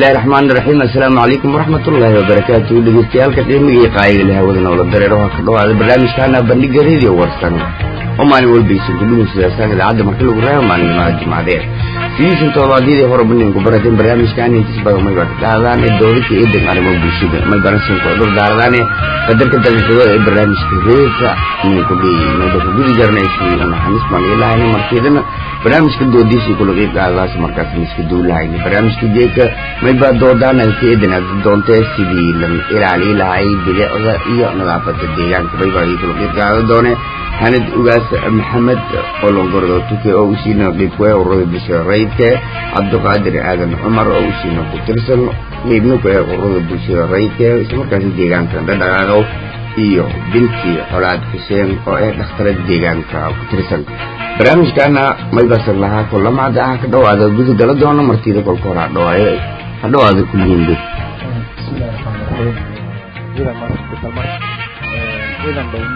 bismillahi raxmaani raxiim assalaamu calaykum waraxmatullaahi wabarakaatu dhegeystayaaalka qiimiga iyo qaayiga leh hawada noola dareero waa ka dhawaada barnaamijkaana bandhiga radio warsan oo maalin walbaysan ku dhugeysadaasan idaacadda marka lagu reebo maalinimada jimcadeed sidiisan toobaadyadii hore bandhigan ku barateen barnaamijkan intiis badan may baa ka qaadaan ee doodadka iyo dan arrimo bulshada may baransin ku dhur daaradaane qadarka daqiiqado ee barnaamijka reerka inay ku leeyihiin mayba ku gudi jarnaysi naxariis baan ilahayna markeedana barnaamijka doodiisii kula qeyb qaadadaas markaas miska duulahayni barnaamijka jeeka may baa doodaan ay ka eedanaad doontee sidii la ilaali lahay bilicda iyo nadaafada deegaanka may baa kula qeyb qaada doone hanad ugaas maxamed olongordo tuke oo usiina qeybkuwe ururada bulshada rayidka cabdiqaadir aadan cumar oo usiina ku tirsan qeybna kuwe ururada bulshada rayidka islamarkaasi deegaanka dhadhaqaaqow iyo binti colaad xuseen oo ee dhakhtarada deegaanka ku tirsan barnaamijkaana maybasan lahaa kulamacda ah ka dhawaada guda gala doona martida kolka hore hadhawaayo hadhawaada kullihiinba bismillahi raxmaani raxiim ciidan marka dalmar ciidan dhowno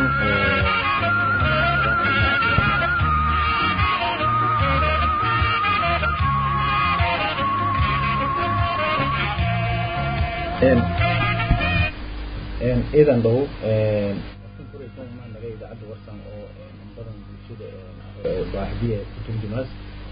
ciidan dhow naga idaacadda warsan oo badan bulshada baaxdiya ku turjumaas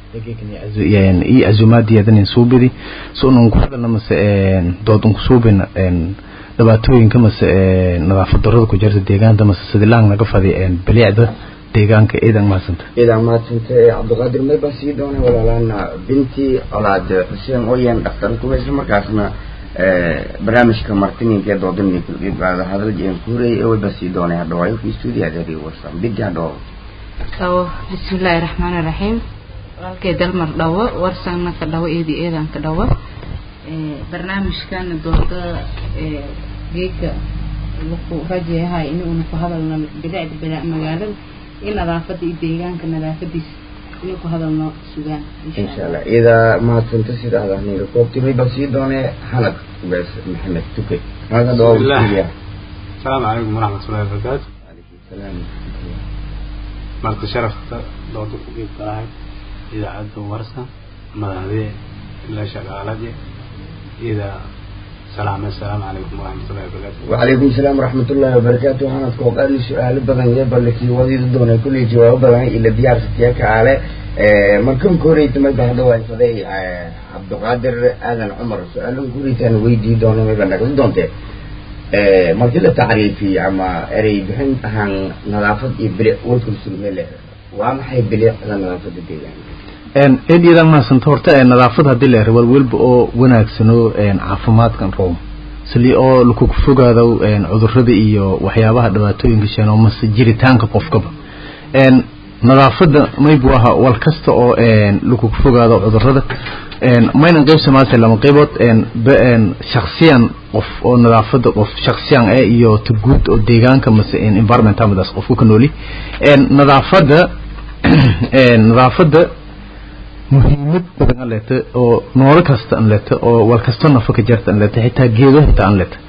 iyo azumaadiyadan suubidi so unun ku hadalna mase dood unku suubina dhibaatooyinka mase nadaafad darada ku jirta deegaanta mase sidilaan naga fadi bilicda deegaanka ciidan mahadsanta ciidan mahadsanta cabdiqaadir may baa sii doonay walaalaana binti colaad xuseen ooyan dhakhtar kuwa isla markaasna barnaamijka martininka ee doodaninka qeyb qaada hadal jeen kuurey ee way baa sii doonay hadhawaayo ku stuudiyaad eri warsan binti hadhawo dhawo bismillaahi raxmaani raxiim walaalkay dalmar dhawo warsanna ka dhawo eedi eedan ka dhawo barnaamijkan dooda geedka laku rajayahay in uuna ku hadalno bilicda bilic magaalada iyo nadaafada iyo deegaanka nadaafadiisa inuu ku hadalno sugaan insha allah ida mahadsanta sida aad ahniga koobti may baa sii doonee hanad ugaas maxamed tuke hanad hadhawo stuudiya asalaamu calaykum waraxmatullahi wabarakaatu calaykum salaam marka sharafta dooda ku qeyb galahay idaacadda warsan madaxdee ilaa shaqaalade ida salaame asalaamu calaykum waraxmatullahi wabarakaatu وعليكم السلام ورحمة الله وبركاته أنا أتوقع لي سؤال بدن يبر لك ودي دون كل جواب بدن إلى ديار ستياك على مركم كوريت ما بعد واي فدي عبد القادر آذن عمر سؤال كوريت أنا ويدي دون ما بدن كل دون te markii la tacriifiyo ama erey bixin ahaan nadaafad iyo bilic warkul sulmele waa maxay bilicda nadaafada deegaanka eedyadan mahadsanta horta nadaafad haddii la wal welba oo wanaagsano caafimaadkan room sili oo lakugu fogaado cudurada iyo waxyaabaha dhibaatooyinka sheeno mase jiritaanka qofkaba nadaafada maybu aha wal kasta oo lakugu fogaado cudurada maynan qeyb samaase lama qeybood shaksiyan qof oo nadaafada qof shaksiyan eh iyo ta guud oo deegaanka mase environmentamadaas qofku ka nooli nadaafada nadaafada muhiimad badan an leta oo noolo kasta an leta oo wal kasto nafa ka jarta an leta xitaa geedo xitaa an leta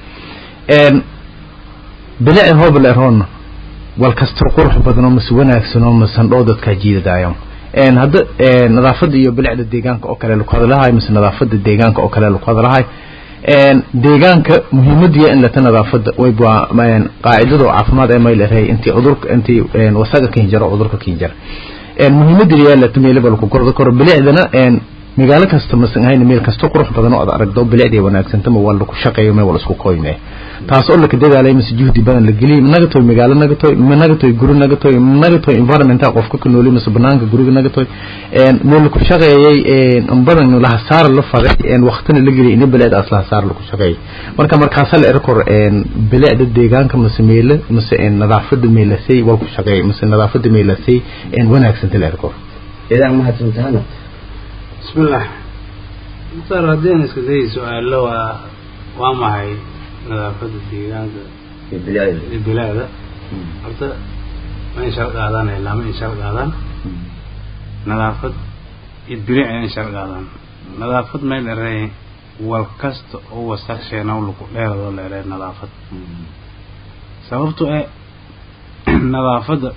bilici hooba la eroona wal kasto qurux badanoo mase wanaagsanoo mase handhoo dadkaa jiidadaayo hadda nadaafada iyo bilicda deegaanka oo kale laku hadlahay mase nadaafada deegaanka oo kale laku hadlahay deegaanka muhiimadiya in leta nadaafada wayba qaacidada oo caafimaad ee mayl erey intii cudurka intii wasaga ka hinjaro cudurka ka hinjara muhiimada yaalata meelaba laku gorda karo bilicdana magaalo kasta masan ahayn meel kasta qurux badan oo aad aragdo bilicday wanaagsantama waa laku shaqeeyo meel wala isku qoyme taas oo laka dadaalay mise juhdi badan la geliyay naga toy magaalo naga toy naga toy guri naga toy naga toy environmenta qofka ka nooli mise banaanka guriga naga toy meel laku shaqeeyay badan la hasaar la faday waqtina la geliyay in bilicda asla hasaar laku shaqeeyay marka markaas la erkor bilicda deegaanka mise meel mise nadaafada meelasay wal ku shaqeeyay mise nadaafada meelasay wanaagsanta la erkor idan mahadsantaana bismillah mukhtaar haddeen iska dayi su-aalo waa waa maxay nadaafada deegaanka iyo bilicda iyo bilaada horta ma in shar qaadaan ilaa ma in shar qaadaan nadaafad iyo bilic in shar qaadaan nadaafad may dherey wal kasta oo wasaq sheenow laku dheeradoo leeree nadaafad sababto ee nadaafadda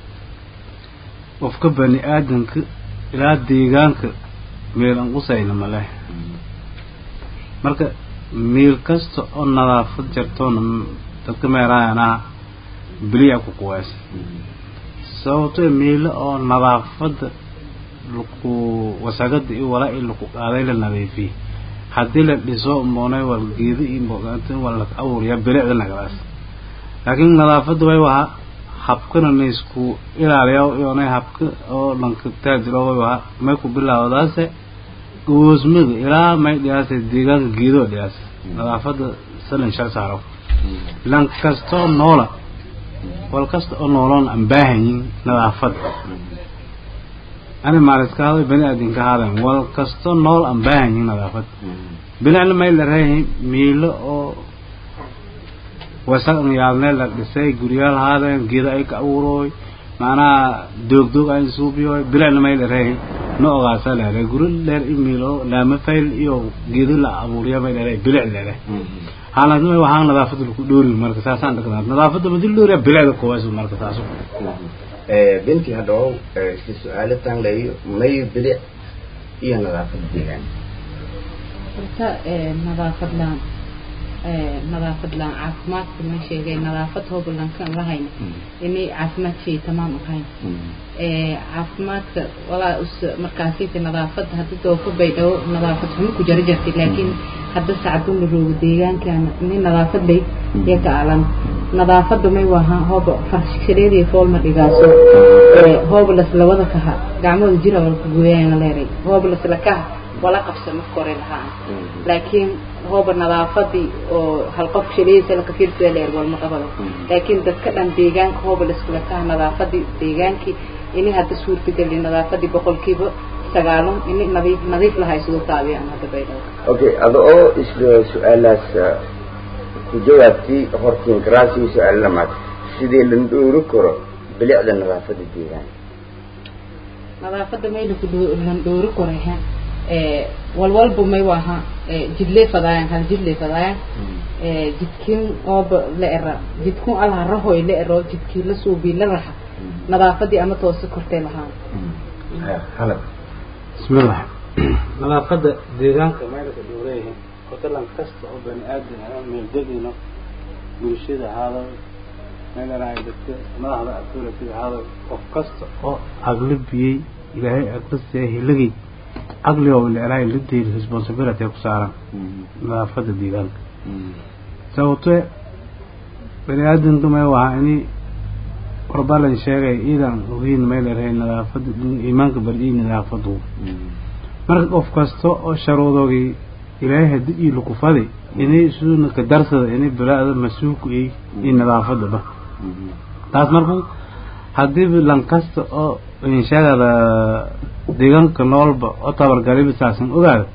qofka bani aadamka ilaa deegaanka meel aan qusayna ma leh marka meel kasta oo nadaafad jartoona dadka meeraayana biliya ku quweys sababtoo meelo oo nadaafada laku wasaqada iyo walaa in laku qaaday la nadiifiyey haddii la dhiso moonay wal geedo iyo mogaantin waa la abuuriyaa bilicda nagadaas laakiin nadaafada way wahaa habkana na isku ilaaliya iyonay habka oo lanka taajiro way wahaa may ku bilaawdaase goosmada ilaa may dhiyaase deegaanka geedoo dhiyaase nadaafada salin shal saaro lan kastoo noola wal kasta oo nooloon aan baahanyin nadaafada ani maaliska haday bani aadinka haadan wal kasto nool aan baahanyin nadaafad bilicna may la reeyahay miilo oo wasaq yaabne la dhisay guryaal haadeen geeda ay ka abuurooy macnaha doogdoog ay suubiyoy bilicna may la reeyahay no ogaasa leedahay guri dheer i miilo laama fayl iyo geedo la abuuriya may leedahay bilic leedahay haaladma waxaan nadaafada laku dhoori marka saasaan dhaqnaa nadaafada madil dhooriya bilicda kuwaas marka saaso binti hadhow isla su-aalo taanlayo may bilic iyo nadaafad deegaan horta nadaafad laan nadaafad laan caafimaadka ma sheegay nadaafad hoobalankan lahayna inay caafimaad shay tamaam ahayn caafimaadka walaa us markaasita nadaafada hadda doofa bay dhawo nadaafad xumo ku jara jartay laakiin hadda sacdun la roogo deegaankaana ini nadaafad bay iyo ka alan nadaafada may waha hooba farshareediy foolma dhigaaso hoobalas labada kaha gacmooda jira walka gooyaana leeray hoobalas lakaha wala qabsa marka hore lahaan laakiin hooba nadaafadii oo hal qof shaleeysa laka fiirsada leer walma qabado laakiin dadka dhan deegaanka hooba laskula kaha nadaafadii deegaankii ini hadda suurtagelin nadaafadii boqolkiiba sagaalon ini nadiif nadiif lahay sidoo taabiyaan hadda baydhabo okay ada oo isla su-aalaas ku jawaabtay hortiin karaasi su-aal lamaad sidee la dhoori karo bilicda nadaafada deegaanka nadaafada may laku lan dhoori koray ha walwalba may waha jidlee fadaayan hal jidlee fadaayan jidkin ooba la era jidkun alaha rahoy la ero jidkii la suubii la raxa nadaafadii ama toose kortay lahaan halab bismillah nadaafada deegaanka meelka dhowreeyahay hotelan kasta oo bani aadan ah meeldegino bulshada ahaado meelana ay dadka madaxda authority ahaado qof kasta oo aqli biyey ilaahay aqli siiyay hilagay aqli oo ilaahay la deeyay responsibility ku saaran nadaafada deegaanka sababtoo bani aadanka may waxa ini qorbalan sheegay iidan ogeyn meel erahay nadaafada iimaanka bariyay nadaafadu marka qof kasta oo sharuudoogii ilaahay haddii ii lukufaday inay isuuna ka darsada inay bilaada mas-uulku ay iyo nadaafadaba taas marku haddiiba lan kasta oo inshaagada deegaanka noolba oo tabargaliba saasan ogaada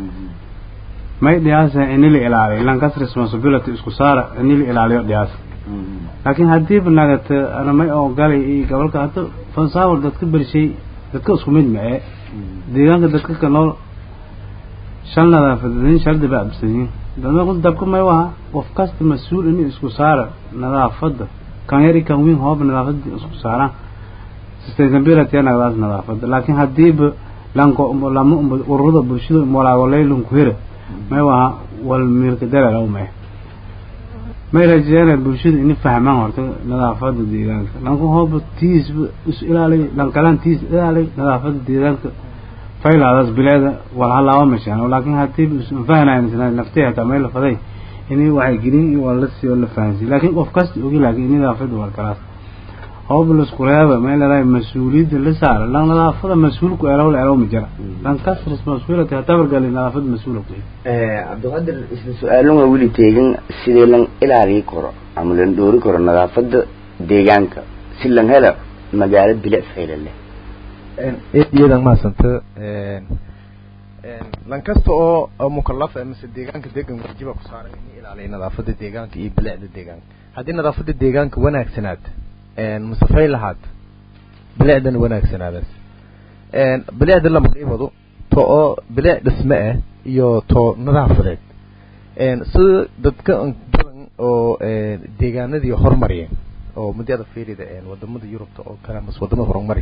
may dhiyaasa ini la ilaaliyo lankas responsibility isku saara ini la ilaaliyo dhiyaasa laakiin haddiiba nagata ana may ogalay iyo gobolka hadda fansaawal dadka bershay dadka isku mid ma ee deegaanka dadka ka nool shal nadaafadin shal daba absanyin dadku dabka may waha qof kasta mas-uul ini isku saara nadaafada kan yar kan weyn hooba nadaafada isku saaraan sustainability nagadaas nadaafada laakiin haddiiba lanko lama ururada bulshada walaawalaylanku hira may waha wal miilka dalalaw may may rajeena bulshada ini fahmaan horta nadaafada deegaanka lanku hooba tiis is ilaaliy lankalaan tiis ilaaliy nadaafada deegaanka faylaadaas bileeda walhalaaba mashaan laakiin haddii fahnayn naftay hataa may la faday inay waxay gelin iyo waa la sii oo la fahansiy laakiin qof kasta ogi laakiin in nadaafada waa kalaas hooba lasku reeba may lalahay mas-uuliyadda la saara lan nadaafada mas-uulku elow la elow ma jira lan kas responsibility hatabargali nadaafada mas-uula ku cabdiqadir isla su-aalan waa weli teegan sidee lan ilaaliyi karo ama lan dhoori karo nadaafada deegaanka si lan hela magaalo bilic fayla leh iyadan mahadsanta lan kasta oo oo mukallaf mise deegaanka degan wajiba ku saaran in ilaaliyo nadaafada deegaanka iyo bilicda deegaanka haddii nadaafada deegaanka wanaagsanaad masafay lahaad bilicdana wanaagsanaadaas bilicda lama qiibado to oo bilic dhisme ah iyo to nadaafadeed sida dadka badan oo deegaanadii hormariyeen oo muddada fiirida wadamada yurubta oo kale mas wadamada horumari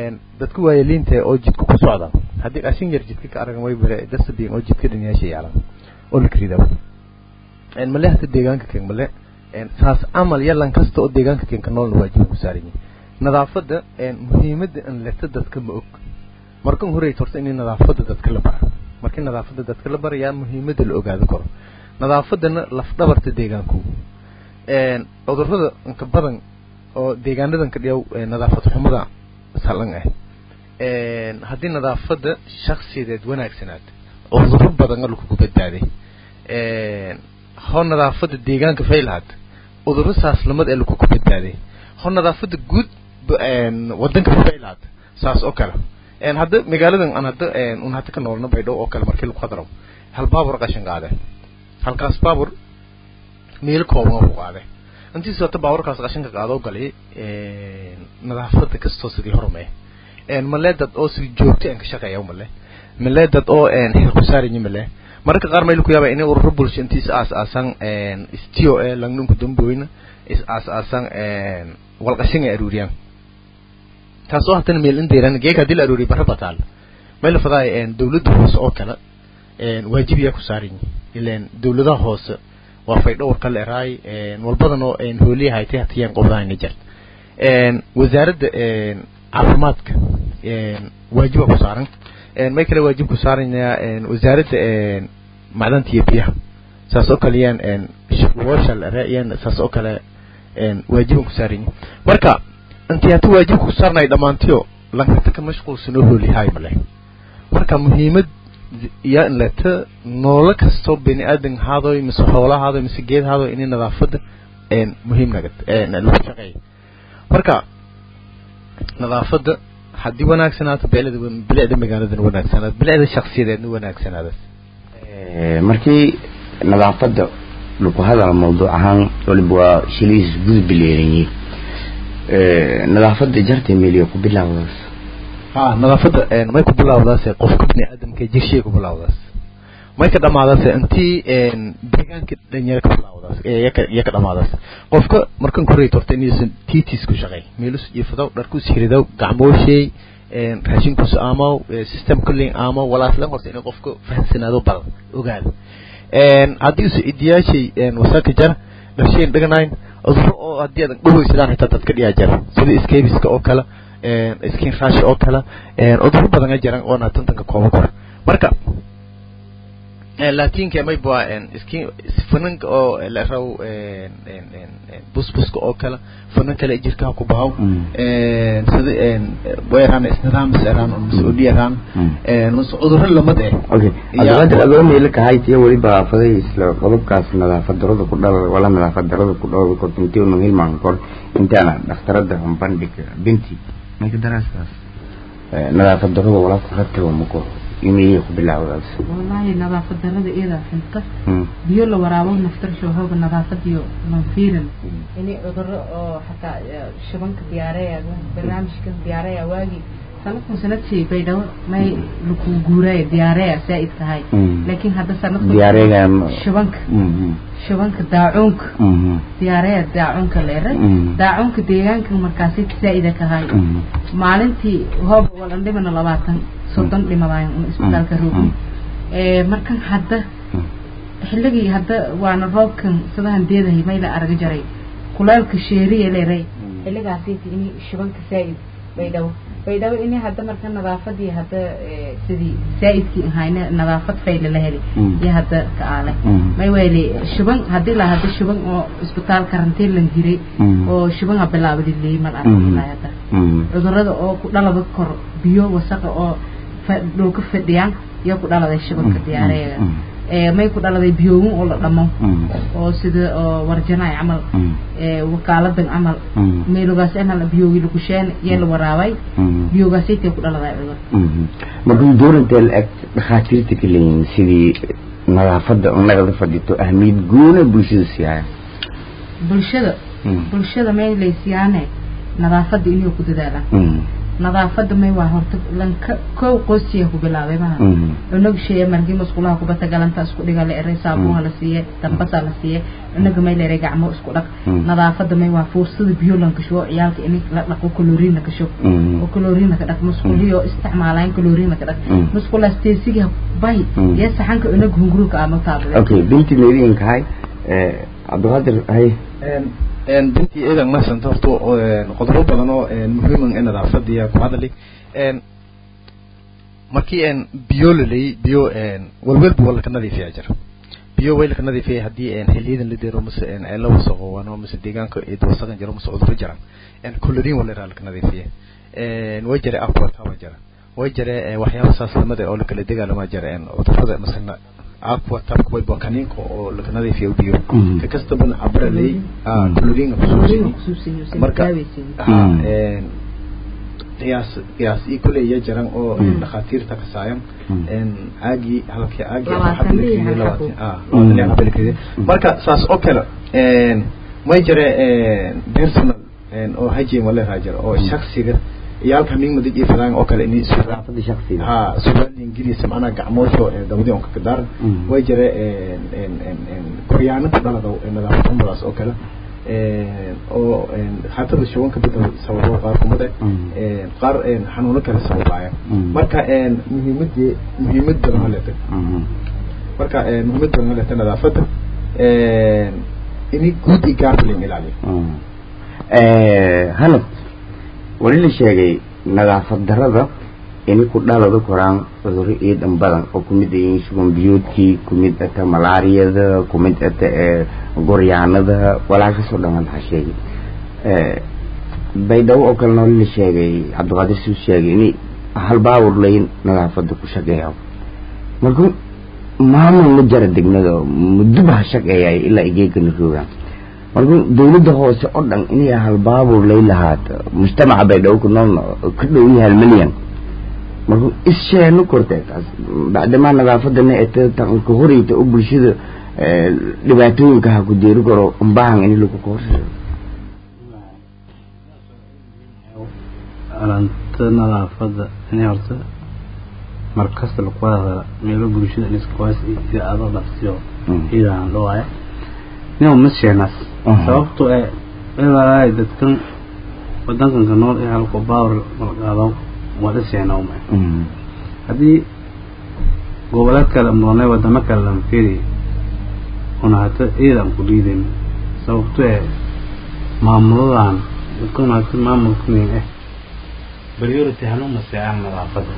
dadka waayeliinta oo jidka ku socda haddii qashin yar jidka ka aragan way bare dasabin oo jidka dhanyaasha yaalan oo la karidaa male hata deegaanka keen male saas camal yalan kasta oo deegaanka keen ka noolna waajiba ku saaran yihin nadaafadda muhiimadda an leta dadka ma og markan horeyt horta in nadaafadda dadka la bara markii nadaafadda dadka la barayaa muhiimadda la ogaado karo nadaafadana lafdhabarta deegaanku cudurrada inka badan oo deegaanadan ka dhiyaw nadaafad xumada salan ah haddii nadaafadda shaksiyadeed wanaagsanaad cudurro badan lakugu badbaaday ho nadaafadda deegaanka faylahaad cudurro saaslamad ee lakugu badbaaday ho nadaafadda guud wadanka faylahaad saas oo kale hadda magaaladan aan hadda un hadda ka noolna baydhow oo kale markii lagu hadaro hal baabur qashin qaade halkaas baabur meel kooban oo ku qaade intii soo baaburkaas qashinka qaado galay nadaafadda kastoo sidii hormay male dad oo si joogto aan ka shaqeeya male male dad oo xil ku saaranyi male mararka qaar mayl ku yaaba inay ururo bulsho intiis aas aasan stio ee langnunku damboyna is aas aasan walqashin ay aruuriyaan taasoo haddana meel indeeran geeka haddii la aruuriyo barra bataal mayla fadaay dawladda hoose oo kale waajib yaa ku saaran ileen dawladaha hoose waa faydhowr ka leeraay walbadan oo hooliyaha ay tay hatiyaan qobdaayna jir wasaaradda caafimaadka waajiba ku saaran may kale waajib ku saaranayaa wasaaradda macdanta iyo biyaha saas oo kale yaan woosha leerayaan saas oo kale waajiban ku saaran marka intii hata waajibka ku saarnay dhammaantiyo lankata ka mashquulsanoo hooliyahay male marka muhiimad iyo in leta noolo kastoo bini aadan haadoy mise xoola haadoy mise geed haadoy inay nadaafadda muhiim nagad lagu shaqeeya marka nadaafadda haddii wanaagsanaato beelada bilicda magaaladan wanaagsanaato bilicda shaksiyadeedna wanaagsanaadas markii nadaafadda lagu hadala mawduuc ahaan waliba waa shilihiis gudub bileeranyi nadaafadda jarta meeliyo ku bilaawdaas ha nadaafadda may ku bilaawdaas qofka bini aadamka jirshiya ku bilaawdaas may ka dhamaadaas intii deegaanka dhanyara ka bilaawdaas iyo ka dhamaadaas qofka markan korey torta inuusan titis ku shaqey meelus jiifadaw dharkus hiridaw gacmoosheey raashinkus aamaw system kulling aamaw walaaslan horta inay qofka fahamsanaado badan ogaado haddii usa idiyaashay wasaaka jara dharshayn dhaganayn cudurro oo haddii aadan dhaweysadaan xitaa dad ka dhiyaa jira sida scabiska oo kale skin rash oo kale cudurro badan a jiraan oona tantanka kooban kora marka latinka mayba skin fananka oo la raw busbuska oo kale fanan kale jirkaha ku bahaw sida weeraan isnidaam seraan mise odi eraan mise cudurro lamad eh okay hadda adoo meelo kahaytiya weliba aafaday isla qodobkaas nadaafad darada ku dhala wala nadaafad darada ku dhala kor intii unu hilmaan kor intaana dhakhtarada bandhig binti mayka daraaskaas nadaafad darada wala ku rataba mako imeeyay ku bilaawdaas wallaahi nadaafad darada iyadaa xunta biyo la waraabo naftarsho hooga nadaafadiyo manfiiran inay cudurro oo xataa shubanka diyaareya barnaamijka diyaareya waagii sanadkun sanadkii baydhabo may laku guuraya diyaareya saa'id tahay laakiin hadda sanadku diyaareega shubanka shubanka daacuunka diyaareya daacuunka leere daacuunka deegaanka markaasi saa'ida kahay maalintii hoob walan dhimana labaatan soddon dhimadaayan un isbitaalka roogin markan hadda xilligii hadda waana roobkan sidahan deedahay mayla araga jaray kulaalka sheeriya leeray xilligaasiiti ini shubanka saa'id baydhabo baydhabo ini hadda marka nadaafadii hadda sidii saa'idkii ahayna nadaafad fayla la heli iyo hadda ka aale may weeli shuban haddii la hadda shuban oo isbitaal karantiin lan jiray oo shuban ha bilaabadi leeyi mal aragilaa hadda cudurada oo ku dhalaba kor biyo wasaqa oo dhulka fadhiyaan iyo ku dhaladay shubanka diyaareega may ku dhaladay biyoowin oo la dhamo oo sida oo warjanaay camal wakaaladan camal meelogaas inal biyoogi lagusheen iyo la waraabay biyoogaasaytay ku dhaladay cudur markuu doorantee la eg dhakhaatiirta ka leeyihin sidii nadaafadda nagada fadhito ahmiyad goona bulshada siyaaya bulshada bulshada may laysiyaane nadaafadda inay ku dadaalaan nadaafada may waa horta lanka kow qoysiya ku bilaabay maha cunug sheeye markii masqulaha kubata galanta isku dhiga la eray saabuha la siiye dambasa la siiye cunuga may la eray gacmo isku dhaq nadaafada may waa fuursada biyo lan kashubo ciyaalka in la dhaqo kaloriina kasho oo kaloriina ka dhaq masquliyo isticmaalaan kaloriina ka dhaq masqulaas teesiga bay iyo saxanka cunug hunguruka ama taabay okay binti meedin kahay ee cabdiqaadir hay bintii eedan maasanta horta qodobo badan oo muhiiman ee nadaafadiya ku hadali markii een biyo lalay biyo walwalba waa laka nadiifiyaa jira biyo way laka nadiifiyay haddii xiliyadan la deero mase ay la wasaqoowano mase deegaanka eed wasaqan jiro mase cudurro jiraan colorin wala iraa laka nadiifiya way jira aquataba jira way jira waxyaaba saas lamada oo lakala degaalama jira cudurrada masena aqua tabka way bakaniinka oo laga nadiifiyo biyo ka kastaba cabralay colorin kusuusini marka qiyaas qiyaas ii kuley ya jiran oo dhakhaatiirta ka saayan caagii halkii caagii marka saas oo kale may jira personal oo hygiene wala raa jira oo shaksiga iyaalka migmadi iyo fadaan oo kale inay nadaafada shakhsiga ha suugaal ingiriis macnaha gacmoosho dawdi on ka daaran way jira koryaanada dhalada nadaafadumadaas oo kale oo xatada shubanka bedel sababo qaar kumada qaar xanuuno kale sababaaya marka muhiimadii muhiimad badan haleta marka muhiimad badan haleta nadaafada ini guud iyo gaarbalin ilaaliyo hanad wali la sheegay nadaafad darada ini ku dhalada koraan cudurro iidan badan oo kumid yihiin shuban biyoodkii kumid ata malaariyada kumid ata goryaanada walaashasoo dhan waxaa sheegay baydhabo oo kalena wali la sheegay cabdiqaadir suu sheegay ini hal baawur layn nadaafada ku shaqeeya marka maamul ma jara degnada muddoba ha shaqeeyay ilaa igeegana roogaan marka dawladda hoose oo dhan inay hal baabur lay lahaata mujtamaca baydhabo ku noolna ka dhow yahay hal milyan marka isheenu kortee taas bacdamaa nadaafadana eta ka horeyta oo bulshada dhibaatooyinka ha ku deeri karo umbahan in lagu koorsayo alanta nadaafada inay horta markasta lagu wada meelo bulshada iskawaas idaacado dhaftiyo iidaan dhawaaya nin ma sheenaas sababto ee ilaa dadkan wadankanka nool ee halko baawar malqaado waa dhiseenawma haddii goboleed kale moonay wadamo kale lama fiiri una hata ciidan ku dhiidan sababto ee maamuladan dadkuna hata maamulkunin eh priority hanu maseecaan nadaafada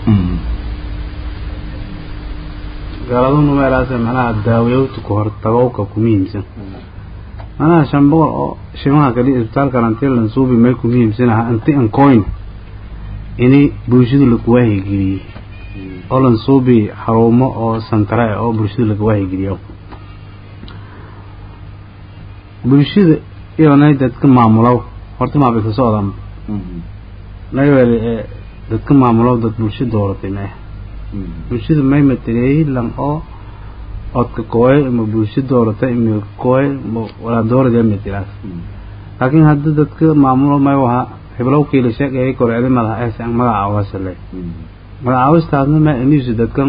gaaladuna meelaase macnaha daawayowta ku hortagowka ku muhiimsan manaha shan boqol oo shimaha kali isbitaalkan anti lansuubi may ku muhiimsanaha anti ancoin ini bulshada lagu waahigeliye oo lansuubi xarumo oo santare oo bulshada laga waahigeliyo bulshada iyonay dadka maamulow horta maabay ka socdaan nayweeli ee dadka maamulow dad bulsho dooratay ma ah bulshada may mateleeyey lan oo odka kooye ima bulsho doorata ima kooye walaa doorada matelaas laakiin hadda dadka maamulo may waha hiblowkii la sheegayay koreedi madax eesan magacaawasale magacaawistaasna ma anisu dadkan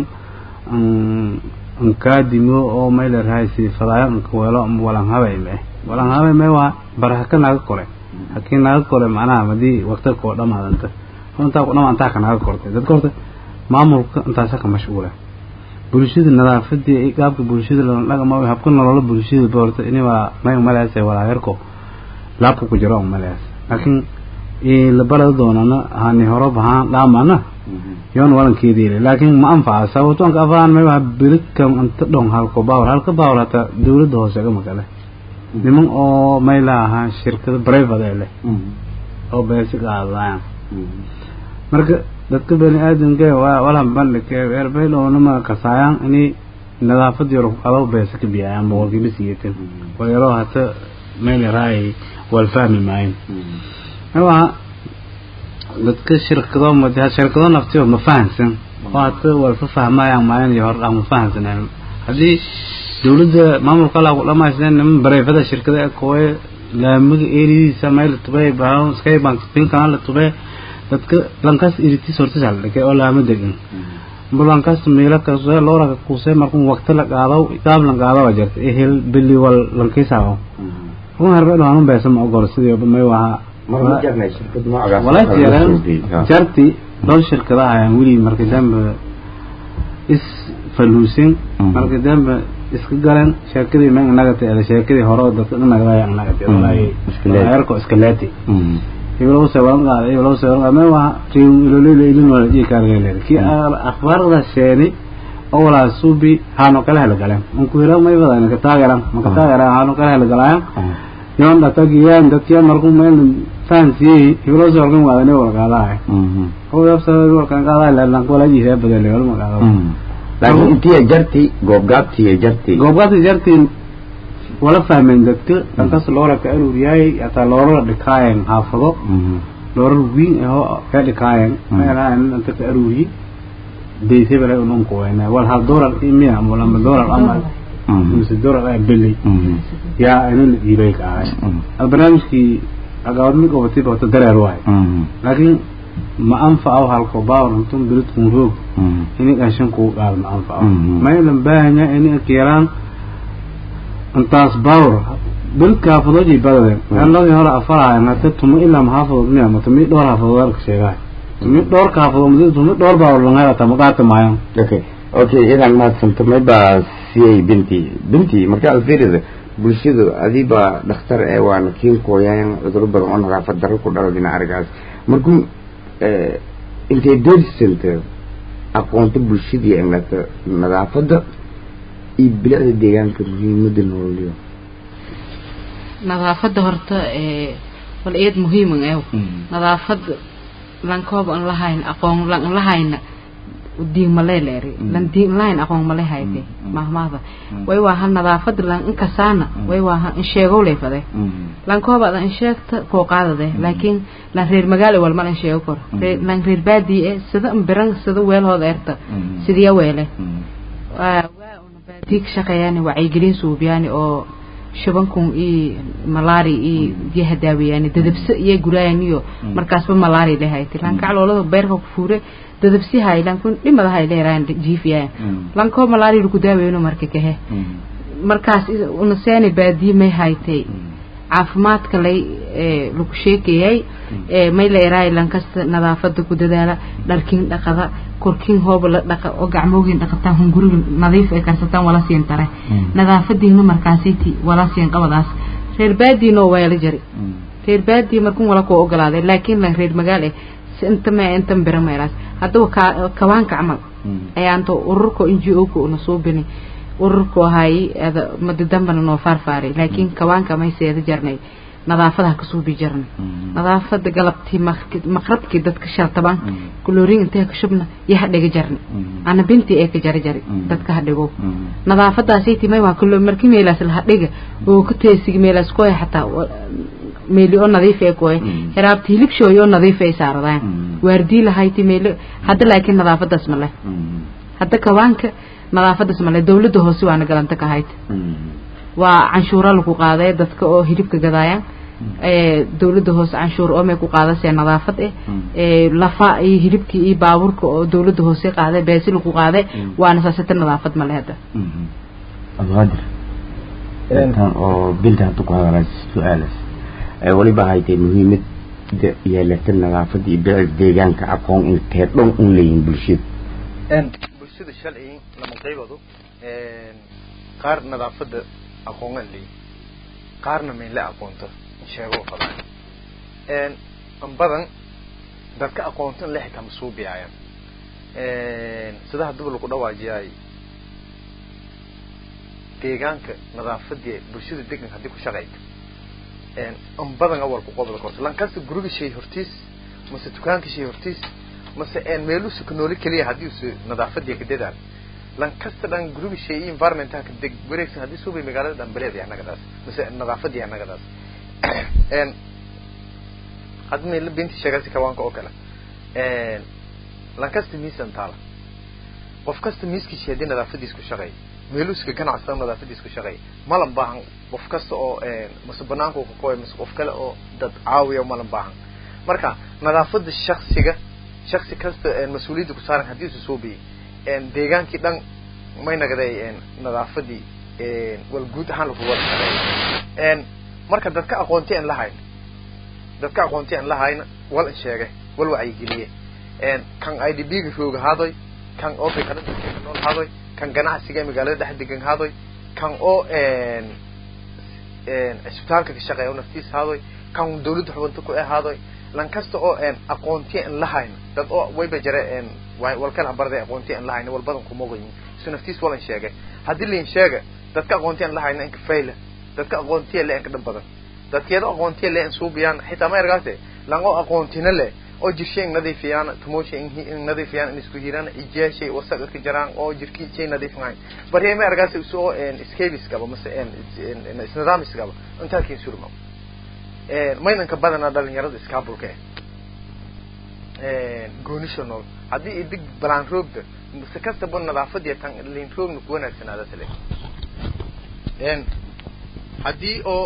ankaadimo oo may leerahay si fadaayo ankaweelo ama walan habay ma walan habay may waa baraka naga kore hakii naga kore macnaha hadii waqti koo dhamaadanta intaa ku dhamaantaa ka naga kortay dadka horta maamulka intaasa ka mashquula bulshada nadaafadii iyo qaabka bulshada lana dhaqmo habka nolola bulshada boorta ini waa may umaleese walaayarko laabka ku jiro umalees laakiin la barada doonana hani horo bahaan dhaamana yoon walankeediile laakiin ma anfaca sababto anka afaan may waa birikam inta dhon halko baawar halka baawar hataa dawladda hoose gama gale niman oo may laahaa shirkado private ee leh oo beesi qaadayaan marka dadka bani aadamka waa walaha bandhigka eerbaydhownama kasaayaan inay nadaafad yaro adaw beesa ka biyayaan boqolkiiba siyeetan walyaroo hata meel raay wal fahmi maayin waa dadka shirkado madaha shirkado naftiyo ma fahansan oo hata walfa fahmayaan maayan iyo hordhaa ma fahansaneen haddii dawladda maamulka alaa ku dhamaysteen niman bareefada shirkada ee kooye laamiga eeridiisa meel la tubay bahan skybank pinkan la tubay dadka lankaas iritis hortis hal dhigay oo laama degan bulankaas meelo kasoo loora kuusay markuu waqti la qaado qaab la qaado waa jirta ehel bili wal lankiisaawo run harbe dhaanu beesa ma ogol sidii may waha mar ma jarnay shirkad noocaas walaa jiraan jarti dhowr shirkadaha ayaan weli markii dambe is faluusin markii dambe iska galeen sheekadii ma nagata ee sheekadii hore oo dadka dhanaga ay nagata walaa yarko iska leeti iblo sawan qaad iblo sawan qaad ma waa tiin ilo ilo ilo wala ji kaargale ki akhbaarda sheeni oo wala subi hano kala hela galeen un ku helo may badan ka taageeran ma ka taageeran hano kala hela galaan yoon da tagiyaan dadkii markuu meel fancy iblo sawan qaad waa ne wala qaadaay oo yabsa wala kan qaadaay la lan wala ji hee badal wala ma qaadaay laakiin intii jarti goobgaabtii jarti goobgaabtii jarti wala fahmeen dadka dhankaas loora ka aruuriyay hataa loora dhikaayeen xaafado loora wiin ahoo ka dhikaayeen meelaha inta ka aruuriyi deysay bala unun kuweyna wal hal doolar imiya ama lama doolar ama mise doolar ay beli yaa ina la dhiibay ka ahay barnaamijkii agaawad mid qabatay bata dareer waay laakiin ma anfaco halko baawar intun biridkun roog ini qashin kuu qaad ma anfaco maylan baahanya ini keeraan intaas baawr bilka xaafadoodii badadeen meeladii hore afarahayan hata tuma ilaa maxaafadood miya ma tumi dhowr xaafadood halka sheegahay tumi dhowr xaafadood madi tumi dhowr baawr langaa ta maqaata maayan okay okay idan mahadsanto may baa siyay binti binti marka aad fiirida bulshadu adii baa dhakhtar ee waana kiin kooyaan cuduro badan oo nadaafad darro ku dhalo dhinaca arigaas markuu intay doorsanta aqoonta bulshadii inlata nadaafadda iyo bilicda deegaanka muhiimada nololyo nadaafada horta ee wal eed muhiiman ew nadaafada lankoob an lahayn aqoon lan lahayna diin malay leeri lan diin lahayn aqoon malay hayte mahmaada way waa hal nadaafada lan inkasaana way waa ha in sheego leefade lankoob aad in sheegta koo qaadade laakiin lan reer magaalo wal mal in sheego kor lan reer baadii ee sida biran sida weelhooda eerta sidiya weele waa baadiig shaqeeyaan wacyigelin suubiyaan oo shabankun iyo malaari iyo biyaha daawayaan dadabse iyo guraayan iyo markaasba malaari lehayti lankacloolada beerka ku fuure dadabsi hay lankun dhimada hay leeraan jiifiyaan lankoo malaari lagu daawayno marka kahe markaas unaseeni baadiye may haytay caafimaadka lay lagu sheekayay may la eraay lankasta nadaafada ku dadaala dharkin dhaqada korkin hooba la dhaqa oo gacmoogin dhaqataan hunguriga nadiif ay karsataan wala siin tare nadaafadiina markaasiti wala siin qabadaas reer baadiino waa la jari reer baadii markun wala koo ogolaaday laakiin lan reer magaal eh inta ma inta bira meelaas haddaba kawaanka camal ayaanto ururka ngo ka una soo bini ururku ahay madi dambana noo faarfaaray laakiin kawaanka may seeda jarnay nadaafadaha kasoo bi jarnay nadaafada galabtii maqrabkii dadka shaltaban kuloorin intee ka shubna iyo hadhiga jarnay ana bintii ee ka jari jari dadka hadhigo nadaafadaasaytii may waa kulo markii meelaas la hadhiga oo ku teesigi meelaas kooya xataa meeli oo nadiif ee kooya hiraabti hilibshooy oo nadiif ay saaradaan waardii lahayti meelo hadda laakiin nadaafadaas ma leh hadda kawaanka nadaafadaas male dawladda hoose waana galanta ka hayd waa canshuuro lagu qaaday dadka oo hilibka gadaayaan dawladda hoose canshuur oomay ku qaadasee nadaafad eh lafa iyo hilibkii iyo baabuurka oo dawladda hoose qaaday beesi lagu qaaday waana saasata nadaafad male hadda abdulqaadir intan oo binta hadda ku hadalay su-aalas weliba haytay muhiimad yeelata nadaafada iyo bilicda deegaanka aqoon intee dhan un leeyihin bulshada bulshada shalay lama qaybado qaar nadaafada aqoongan leeyi qaarna maynla aqoonto sheego fadaan an badan dadka aqoontan le xitaa masuubiyayan sida haddaba lagu dhawaajiyay deegaanka nadaafadii bulshada degan haddii ku shaqayto an badan awalku qobda korto lankasta guriga shay hortiis mase dukaanka shay hortiis mase meeluusa ka nooli keliya haddii usa nadaafadii ka dadaan lankasta dhan guriga shay iyo environmentaha ka deg wareegsan haddii suubay magaalada dhan beleed annagadaas mase nadaafadii annagadaas hadda meela binti sheegasi kawaanka oo kale lankasta miisan taala qof kasta miiskiisi haddii nadaafadiis ku shaqeey meeluuska ganacsan nadaafadiis ku shaqeey malan baahan qof kasta oo mase banaanka ka koy mase qof kale oo dad caawiya malan baahan marka nadaafada shaksiga shaksi kasta mas-uuliyadda ku saaran haddii isu soo biyey deegaankii dhan may nagday nadaafadii wal guud ahaan lagu wada shaqeeyo marka dadka aqoonti aan lahayn dadka aqoonti aan lahayna wal in sheege wal wacyigeliye kan i d b ga rooga haadoy kan oo fikada nool haadoy kan ganacsiga ee magaalada dhex degan haadoy kan oo isbitaalka ka shaqeeya oo naftiis haadoy kan dawladda xubinta ku eh haadoy lan kasta oo aqoonti aan lahayn dad oo wayba jare walkala barday aqoonti aan lahayn wal badan kuma ogayin isu naftiis walan sheegay haddii liin sheega dadka aqoonti aan lahayna inka fayla dadka aqoontiya le inka dhib badan dadkeeda aqoontiya le in suubiyaan xitaa ma ergaase lan oo aqoontina leh oo jirshay in nadiifiyaan tumooshay in nadiifiyaan in isku hiraan ijaashay wasaqa ka jaraan oo jirkii shay nadiifinayn bari ma ergaase usoo scabies gaba mase isnidamis gaba intaa kiin surma maynanka badanaa dhalinyarada iskaabulka eh goonisha nool haddii idig balaan roogda mase kastaba nadaafadiya tan liin roogna ku wanaagsanaada tale haddii oo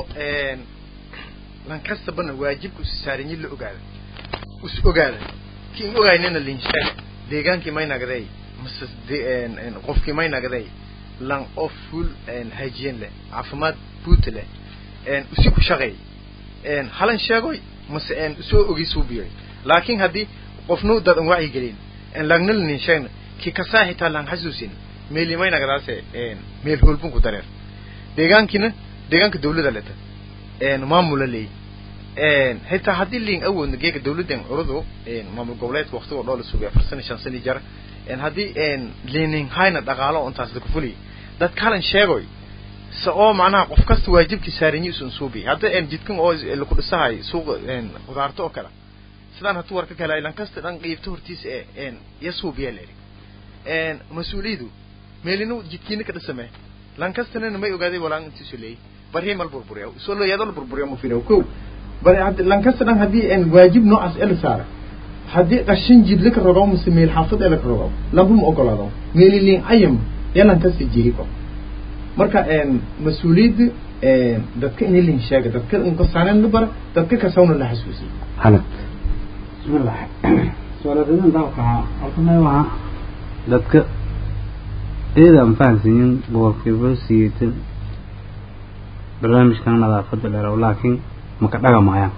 lan kastabana waajibka usi saaranyi la ogaada us ogaada kiin ogaynina liin sheega deegaankii may nagday mase qofkii may nagday lan oo full hygiene leh caafimaad buuta leh usi ku shaqeey halan sheegoy mase usoo ogiisuu biyoy laakiin haddii qofnu dad an wacyi gelin langna lanin sheegna ki kasaa xitaa lan xasuusin meelimay nagdaase meel hoolbun ku dareer deegaankiina deegaanka dawlada leta maamula leey xitaa haddii liin awoodna geega dawladdan curudu maamul goboleedka waqtigoo dhoo la sugay afar sana shan sani jara haddii liinin hayna dhaqaalo oo intaas laku fuliy dadka halan sheegoy se oo macnaha qof kasta waajibkii saaranyi isun suubi hadda jidkan oo laku dhisahay suuqa qudaarto oo kale sidaan hadduu warka kale lan kasta dhan qiibto hortiisa ee ya suubiya leeri mas-uuliyadu meelina jidkiina ka dhisame lan kastana may ogaaday walaan intiisu leeyay bari mal burburiya soo loo yaado la burburiya ma filayo ko bari hadda lan kasta dhan haddii waajib noocaas ee la saara haddii qashin jidla ka rogaw mise meel xaafad ee la ka rogaw lamba ma ogolaado meeli liin ayam ee lan kasta jiri ko marka mas-uuliyadda dadka in liin sheega dadka inkasaaneen la bara dadka kasawna la xasuusiy hanad bismillah su'aaladan dalka horta may waha dadka iyada aan fahansiinin boqolkiiba siyeetan barnaamijkan nadaafadda dheeraw laakiin maka dhagamayaan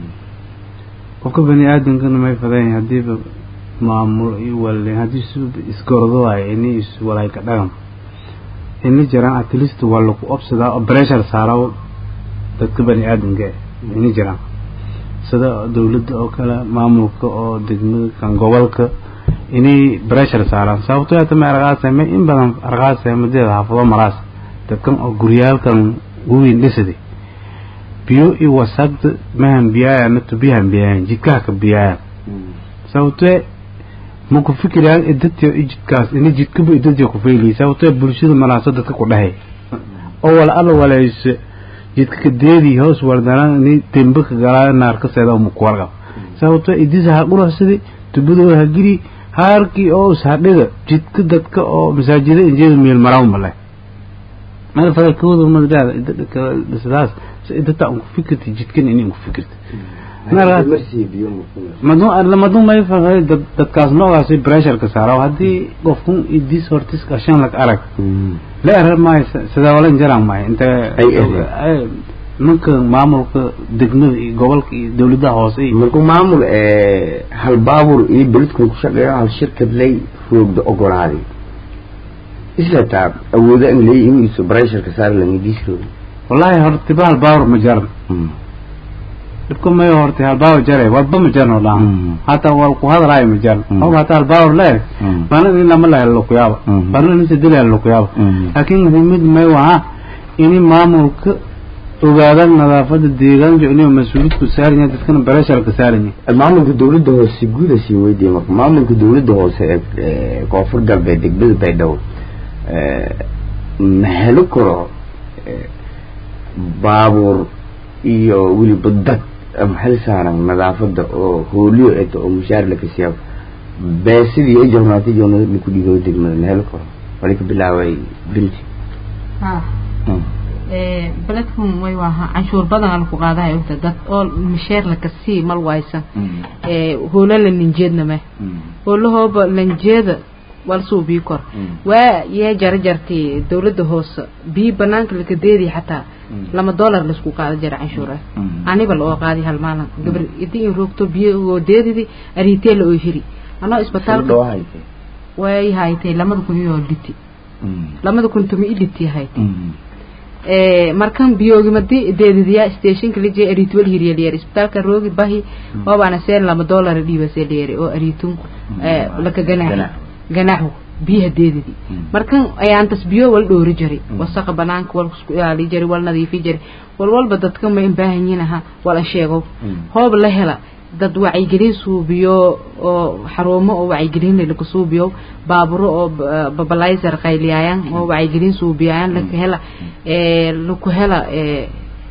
qofka bani aadamkana may fadayn haddiiba maamul iyo wale haddii su isgordo waayo ini is walay ka dhagam ini jiraan at least waa lagu obsadaa oo pressure saaraw dadka bani aadamka ini jiraan sida dawladda oo kale maamulka oo degmada kan gobolka inay pressure saaraan sababto hata ma arqaasame in badan arqaasaamadeeda xaafado maraas dadkan oo guryaalkan weyn dhisaday biyo iyo wasaqda mahan biyaayaan tubiyahan biyaayaan jidkaha ka biyaayaan sababtee ma ku fikirayaan idadtiyo i jidkaas ini jidkaba idadtiyo ku fayliyay sababtee bulshada malaaso dadka ku dhahay oo wala alla walayse jidka ka deedii hoos wardanaan ini dembe ka galaayo naarkaseeda uma ku warqab sababtee idisa ha qurxsadi tubadooda ha giri haarkii oo ishadhiga jidka dadka oo masaajida injeeda meel maraw male meel fadal kawada madadaada idada kala dhisadaas idata aan ku fikirta jidkan ini ku fikirta maduu may fahmay dadkaas noogaasi pressureka saara haddii qofkun idis hortis qashan lag arag la erar maayo sidaa wala jaraan maayo inta ninka maamulka degmada iyo gobolka iyo dawladaha hoose iyo markuu maamul hal baabur iyo beledkan ku shaqeeyo hal shirkad lay roogda ogolaaday isla taab awooda an leeyi in isu pressureka saar langadiis roogi wallahi hortiba hal baabur ma jaran dhibka mayo hortay hal baabur jare walba ma jarno dhaan hataa wal ku hadalaayo ma jaran og hataa hal baabur leer bana in lama lahelo lakuyaaba bana in sadilahelo lakuyaaba laakiin muhiimad may waha ini maamulka ogaadaan nadaafada deegaanka inuu mas-uuliyadku saaran yahay dadkana baresharka saaran yahay maamulka dawladda hoose guuda sii weydiiyey marka maamulka dawladda hoose ee koonfur galbeed degmada baydhabo ma helo karo baabuur iyo weliba dad maxal saaran nadaafada oo hooliyo eto oo mushaar laka siyaabo beesidii iyo jornaati joona laku dhigo degmada ma helo karo wali ka bilaabay binti beledkan way waaha canshuur badan ala ku qaadahay ogta dad oo misheer laka sii mal waysan hoola la ninjeedna meh hoolahooba lanjeeda wal suu bii kor waa yee jara jartay dawladda hoose bii banaanka laka deediy xataa lama dollar laisku qaada jara canshuura aniba la oo qaadi hal maalin gabar idii in roogto biyo oo deedidi ariitee la oo hiri anoo isbitaalka way haytay lamada kun iyo dhiti lamada kun tumi i dhiti haytay markan biyoogimadi deedidiya stationka la jeey ariit wal hiriya liyer isbitaalka roogi bahi oobaana seen lama dollar dhiiba see liyer oo ariitun laka ganaax ganaaxu biyaha deedidi markan ayaantas biyo wal dhoori jiray wasaqa banaanka wal isku ilaali jiray wal nadiifi jiray wal walba dadka ma baahan yihiin aha wal an sheego hoob la hela dad wacyigelin suubiyo oo xarumo oo wacyigelin lagu suubiyo baaburo oo babalizer qayliyayaan oo wacyigelin suubiyayaan laga hela ee lagu hela ee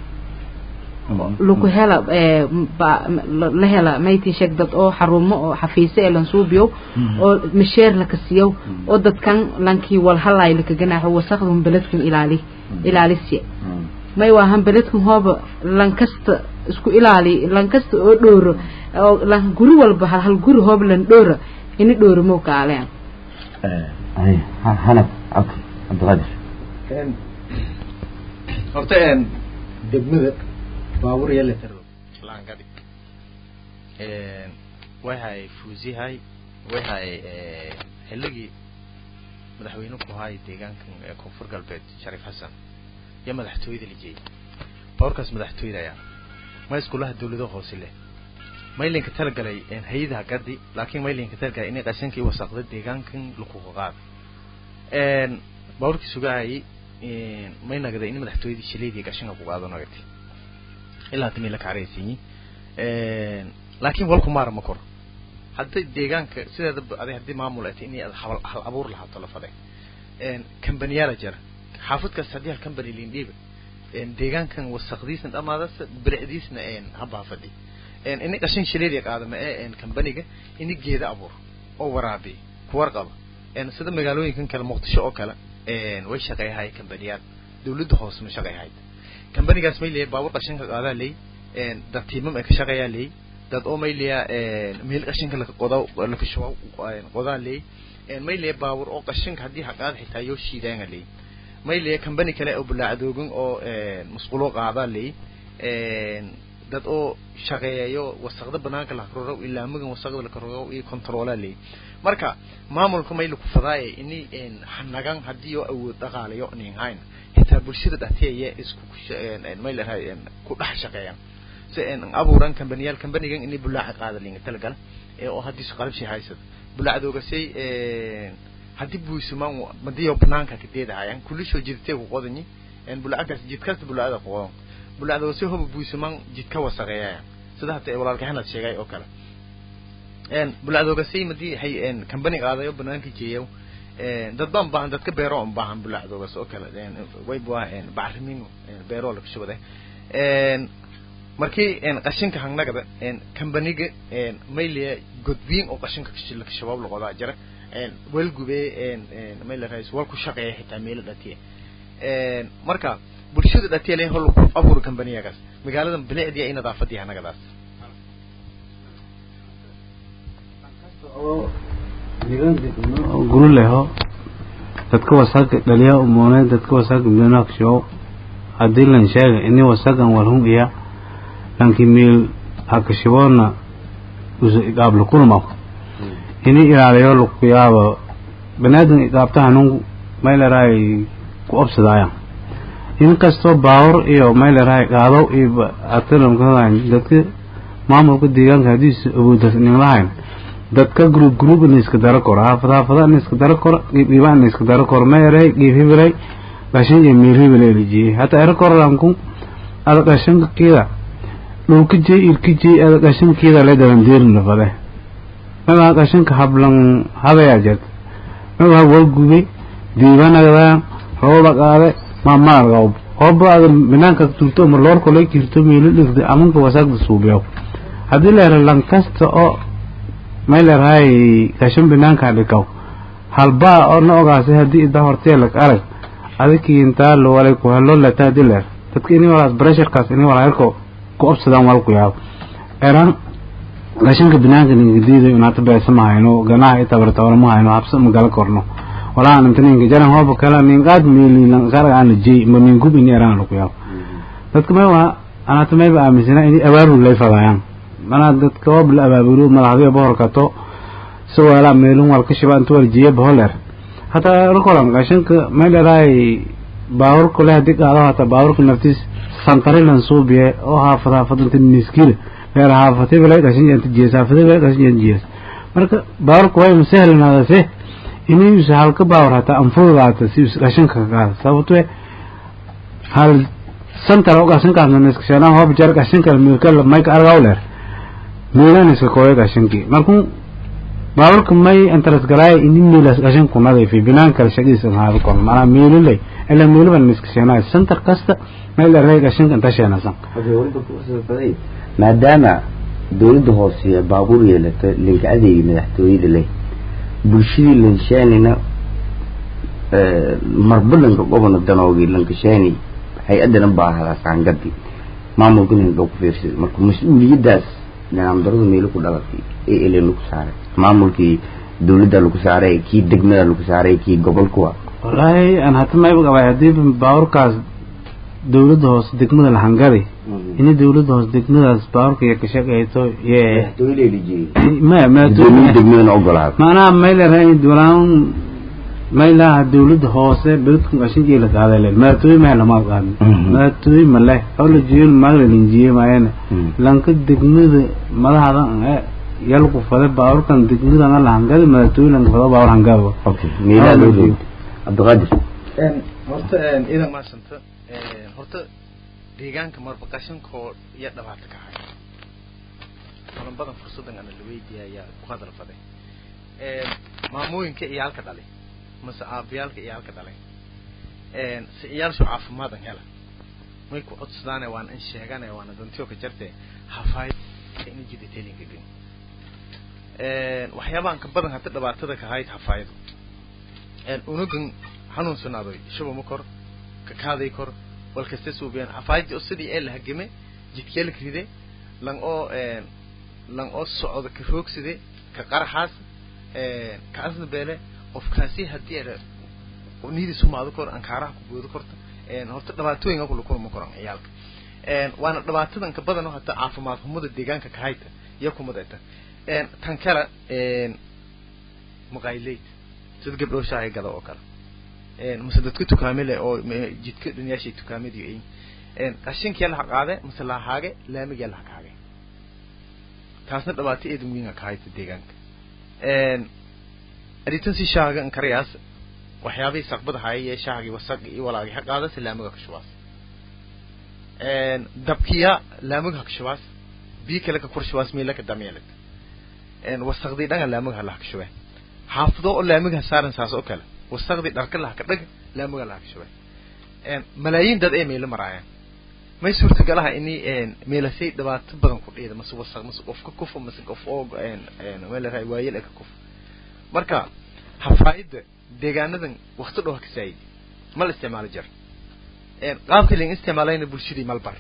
lagu hela ee la hela mayti sheeg dad oo xarumo oo xafiise ee lan suubiyo oo misheer la kasiyo oo dadkan lankii wal halay la kaganaaxo wasaqdum beledkan ilaali ilaalisiya may waahan beledkan hooba lankasta isku ilaali lankasta oo dhooro oo lan guri walba hal hal guri hooba lan dhoora ini dhooro moo kaaleen hanab okay cabdiqaadir horta een degmada baabuur yalla taro laangadi waxay fuusihay waxay xilligii madaxweyne ku haay deegaankan ee koonfur galbeed shariif xasan iyo madaxtooyada la jeeyay baabuurkaas madaxtooyada ayaa ma iskulaha dawladaha hoose leh maylinka talagalay hay-adaha gadi laakiin maylinka talagalay inay qashankii wasaqda deegaankan lakuga qaado baabuurkii sugahayay may nagaday in madaxtooyadii shileydii qashanka ku qaado nagatay ilaa timi la kacaraysiinyi laakiin walku maara ma koro hadday deegaanka sideeda aday haddii maamul ay tahay inay hal hal abuur lahaato la faday kambaniyaala jira xaafadkaas haddii hal kambani lindhiiba deegaankan wasaqdiisna dhamaadasa bilicdiisna habaafadi ini qashin shileedii qaadama ee kambaniga ini geeda abuur oo waraabi kuwarqaba sida magaalooyinkan kale muqdisho oo kale way shaqeeyahay kambaniyaal dawladda hoose ma shaqeeyahay kambanigaas may leeyahay baabuur qashinka qaadaa leey dad tiimam ay ka shaqeeyaa leey dad oo may leeyahay meel qashinka laka qodaa laka shubo qodaa leey may leeyahay baabuur oo qashinka haddii haqaad xitaa yoo shiidaanga leey may leeyahay kambani kale oo bulaacdoogan oo musqulo qaadaa leey dad oo shaqeeyayo wasaqda banaanka la roro ilaa magan wasaqda la roro iyo controla leey marka maamulka may lagu fadaaye ini hanagan haddii oo awood dhaqaalayo nin hayn xitaa bulshada dhexdeeda isku may leeyahay ku dhex shaqeeyaan si aan abuuran kambaniyaal kambanigan inay bulaaca qaada linga talagal ee oo haddii qalab shay haysad bulaacdooga say haddii buusumaan madiyo banaanka ka deedahayaan kulishoo jidtay ku qodanyi en bulaacadaas jidkaas bulaacada ku qodan bulaacdooga si hoba buusumaan jidka wasaqeeyaya sida hata walaalka hanad sheegay oo kale en bulaacdooga say madii hay en kambani qaadayo banaanka jeeyo dad baan baahan dadka beero aan baahan bulaacdoogaas oo kale way bua bacrimin beero la kashubaday markii qashinka hangnagada kambaniga mayliya godwiin oo qashinka shabaab laqodaa jira walgube maylarais wal ku shaqeeya xitaa meelo dhatiya marka bulshada dhatiya le hol ku abuur kambaniyagaas magaalada bilicdiya iyo nadaafadii hanagadaas guri leho dadka wasaga dhaliya umone dadka wasaga menaksho hadii lan sheega ini wasagan walhum iya lanki meel hakashibona usu iqaab lakulma ini ilaaliyo lakuyaaba banaadam iqaabta hanun maylaraay ku obsadaayan in kastoo baawar iyo maylaraay qaado iyo atalamkadayn dadka maamulka deegaanka haddiisu awoodas nin lahayn dadka group group in iska daro koro haafad haafada in iska daro koro qiib qiiba in iska daro koro meeray qiib hibilay qashin iyo meel hibil elijiyey hata ero korolanku ada qashanka kiida dhulka jey irka jey ada qashankiida le daban deerin lafade magaa qashanka hablan hadayaa jirta magaa waa gubay diibanagdaa rooda qaade maamaargawb hooba ada banaanka turto ma loorko lay jirto meelo dhigda amanka wasaagda suubiyo haddii la yara lankasta oo may leerahay qashan banaanka dhikaw halbaa oo na ogaasay haddii ida horteelag arag adikii intaa lo walay ku helo letaa diler dadka ini walaas bresharkaas ini walaa yarko ku obsadaan wal ku yaabo eran gashanka binaanka ningadiido inaata beesa ma hayno ganaha itabartawala ma hayno habsa ma gala korno walaa inta ninka jaran hooba kala ninqaad miililan saraga aan jey ma ningub ini eraan lagu yaabo dadka may waa anaata mayba aaminsana ini abaabul lay fadayaan manaa dadka hoob la abaabulo madaxdiya bohorkato si weelaa meelun wal ka shiba inta wal jiye boholeer hataa rkolan gashanka may dharaay baawurka leh hadii qaado hataa baawurka naftiis santarilan suubiye oo haafad haafad inta niskile leer haafati bale gashan jenta jiyes haafati bale gashan jenta jiyes marka baawurka way masahlanaadase inuu halka baawur hataa anfudaata si gashanka ka qaada sababto hal santar oo gashankaasna niskasheenaa hoob jar gashanka milkala mayka argaw leer miilan iska kooya gashankii markuu baaburka may interes galaay ini miilas gashan kunada fi binaan kale shaqadiisa haada kon maanaa miililay ila miiliban niskasheenaa santar kasta meel dharey gashanka inta sheenasan maadaama dawladda hoose baabuur yeelata linka adeegi madaxtooyada leh bulshadii lanshaanina marba lanka gobona danoogi lankashaani hay-adana baahada saangadi maamulkan indhoo ku fiirsada marka mas-uuliyadaas nidaam darada meelo ku dhalatay ee ele lagu saaray maamulkii dawladda lagu saaray kii degmada lagu saaray kii gobolkuwa wallaahi aan hata mayba qabay haddii baaburkaas dawladda hoose degmada lahangadi ini dawladda hoose degmadaas baaburka iyo kashaqeyto ye ma degmadana ogolaada maanaha mayleraa walaan maylaha dawladda hoose beledku qashinjii la qaaday le maatooy ma lama qaadin maatooy ma leh oo la jiyo maagla linjiye maayana lanka degmada madaxda yalku fade baaburkan degmadana la hangadi maatooy lanka fado baabur hangado okay meelaa loo roog cabdiqaadir horta idan maasanta horta deegaanka marba qashankoo iyo dhibaato ka hay badan badan fursadan ana la weydiiya ayaa ku hadal faday maamooyinka iyo halka dhalay mase aabiyaalka iyo halka dhalay si iyaalshu caafimaadan hela may ku codsadaane waana in sheegane waana dantiyo ka jarte hafaay in jiditelinka gen waxyaabahan ka badan hata dhibaatada ka hayd hafaayadu unugan xanuunsanaadoy shubama kor kakaaday kor walkasta suubiyaan hafaayadii oo sidii ee la hagame jidkeelka ride lan oo lan oo socda ka roogside ka qaraxaas ka asna beele qofkaasi haddii era niyadii sumaado kor ankaaraha ku goodo korta horta dhibaatooyinka kula kulma koran ciyaalka waana dhibaatadan ka badan oo hata caafimaad xumada deegaanka ka hayta iyo kumadayta tan kale maqayleyd sida gabdhoo shaahay gada oo kale mase dadka tukaamile oo jidka dhunyaashay tukaamadi ay qashinkiya laha qaade mase lahaage laamigiya laha kaage taasna dhibaato eedan weyn ka hayta deegaanka aritan si shaaga inkarayaas waxyaabihii saqbada hayay shaagii wasaq iyo walaagi ha qaada si laamiga ka shubaas dabkiya laamiga ka shubaas bii kale ka kor shubaas meela ka dameelad wasaqdii dhanga laamiga laha ka shubay xaafado oo laamiga saaran saas oo kale wasaqdii dharka laha ka dhag laamiga laha ka shubay malaayiin dad ee meelo maraayaan may suurtagalaha ini meelasay dhibaato badan ku dhiida mase wasaq mase qof ka kufo mase qof oo meelaraay waayel ee ka kufo marka hafaayada deegaanadan wakti dhow ha ka saayid ma la isticmaalo jar qaabka lain isticmaalayna bulshadii malbar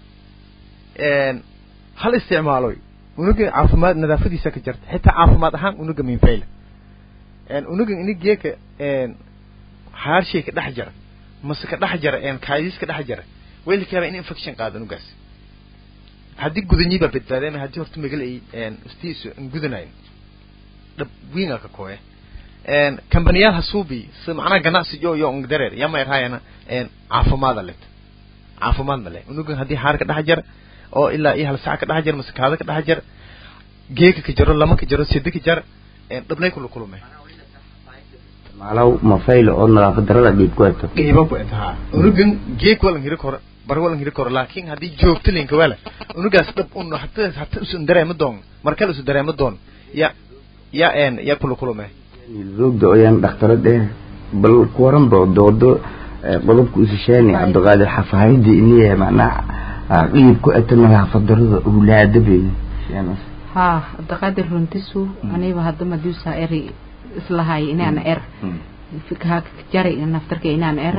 hal isticmaaloy unuga caafimaad nadaafadiisa ka jarta xitaa caafimaad ahaan unuga minfayla unuga ini geeka haarshay ka dhex jara mase ka dhex jara kaadis ka dhex jara way la kaaba in infection qaado unugaas haddii gudanyi baa badbaadeen haddii horta magal ay istiisu an gudanayn dhab wiinga ka kooye kambaniyaal hasuubi si macnaha ganacsi jo iyo ngdareer yama erhayana caafimaada let caafimaad male unugan haddii haar ka dhex jara oo ilaa iyo hal sac ka dhex jara mase kaada ka dhex jara geeka ka jaro lama ka jaro sida ka jar dhabnay kula kulmay maalaw mafaylo oo nadaafad darada dhiib ku eto qiibo ku etahaa unugan geek walan hiri koro bar walan hiri koro laakiin haddii joogto linka wala unugaas dhab un hata hata isu dareema doon markale isu dareema doon ya ya en ya kula kulmay roogda oyaan dhakhtarad eh bal ku waranba doodo qodobka usishaani cabdiqaadir xafaayadii iniya macnaha qiib ku eto nadaafad darada ulaadabe ها دقادر رنتسو أنا بهذا ما دوسا إري إصلاحي إن أنا إر فكها جري نفترك إن أنا إر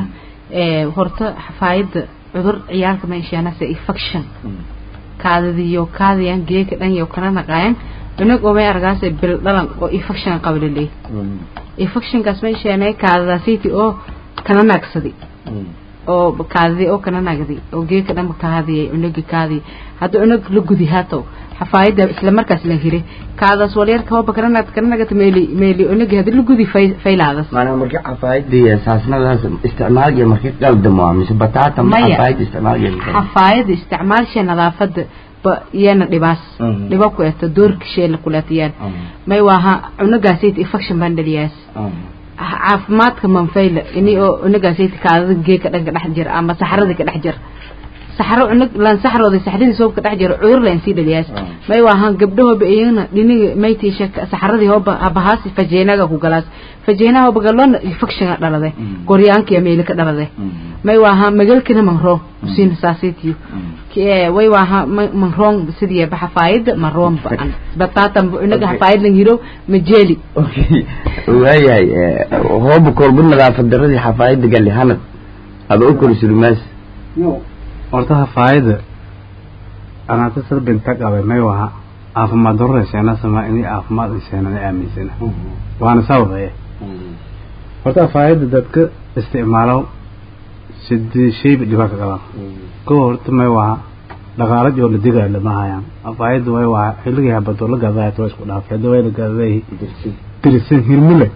ee horta xafaayada cudur ciyaalka meeshaanase infection kaadadiyo kaadayan geeka dhan iyo kana naqayan cunug oo may argaas bil dhalan oo infection qabalilay infectionkaas meeshaanay kaadadaasiiti oo kana naagsaday oo kaadadi oo kana naagday oo geeka dhan kaadiyay cunugi kaadi hadda cunug la gudi haato xafaayada isla markaas la hire kaadaas walyarka hooba kana naagta kana naagta meeli meeli cunugi hadda la gudi faylaadas maanaha markii xafaayadii saasnadaas isticmaalaya markii qaldamo mise bataata ma Maya. xafaayad isticmaalaya xafaayada isticmaalsha nadaafada ba iyana dhibaas Mhm. dhiba ku eto doorkisheela kuleetiyaan may waaha cunugaasayt infection baan dhaliyaas caafimaadka manfayla ini oo cunugaasayt kaadada geeka dhan ka dhex jira ama saxarada ka dhex jira saxaro cunug lan saxrooda saxradii soob ka dhex jira cudur laan sii dhaliyaas may waaha gabdhahooba iyana dhiniga maytiisha saxaradii hooba abahaasi fajeenaga ku galaas fajeenaha hooba galona infection dhalade goryaankiya meeli ka dhalade may waaha magalkina manro usiina saasaytiyo kee way waaha ma- manroon sidii ba xafaayada maroon ba-an bataatan cunuga xafaayad lan yiro majeli okay waayahay hooba kolba nadaafad daradii xafaayada gali hanad aba u kori sulumaas horta hafaayada anaata sad binta qabay may waha caafimaad darro sheena sama inay caafimaad sheena ay aaminsana waana sababaya horta hafaayada dadka isticmaalo sidii shayba dhibaa ka qabaan kow horta may waha dhaqaala joo la digayo lama hayaan hafaayada way waha xilligii habadoo la gadaya waa isku dhaafay hadda way la gadaday dirsan hirmule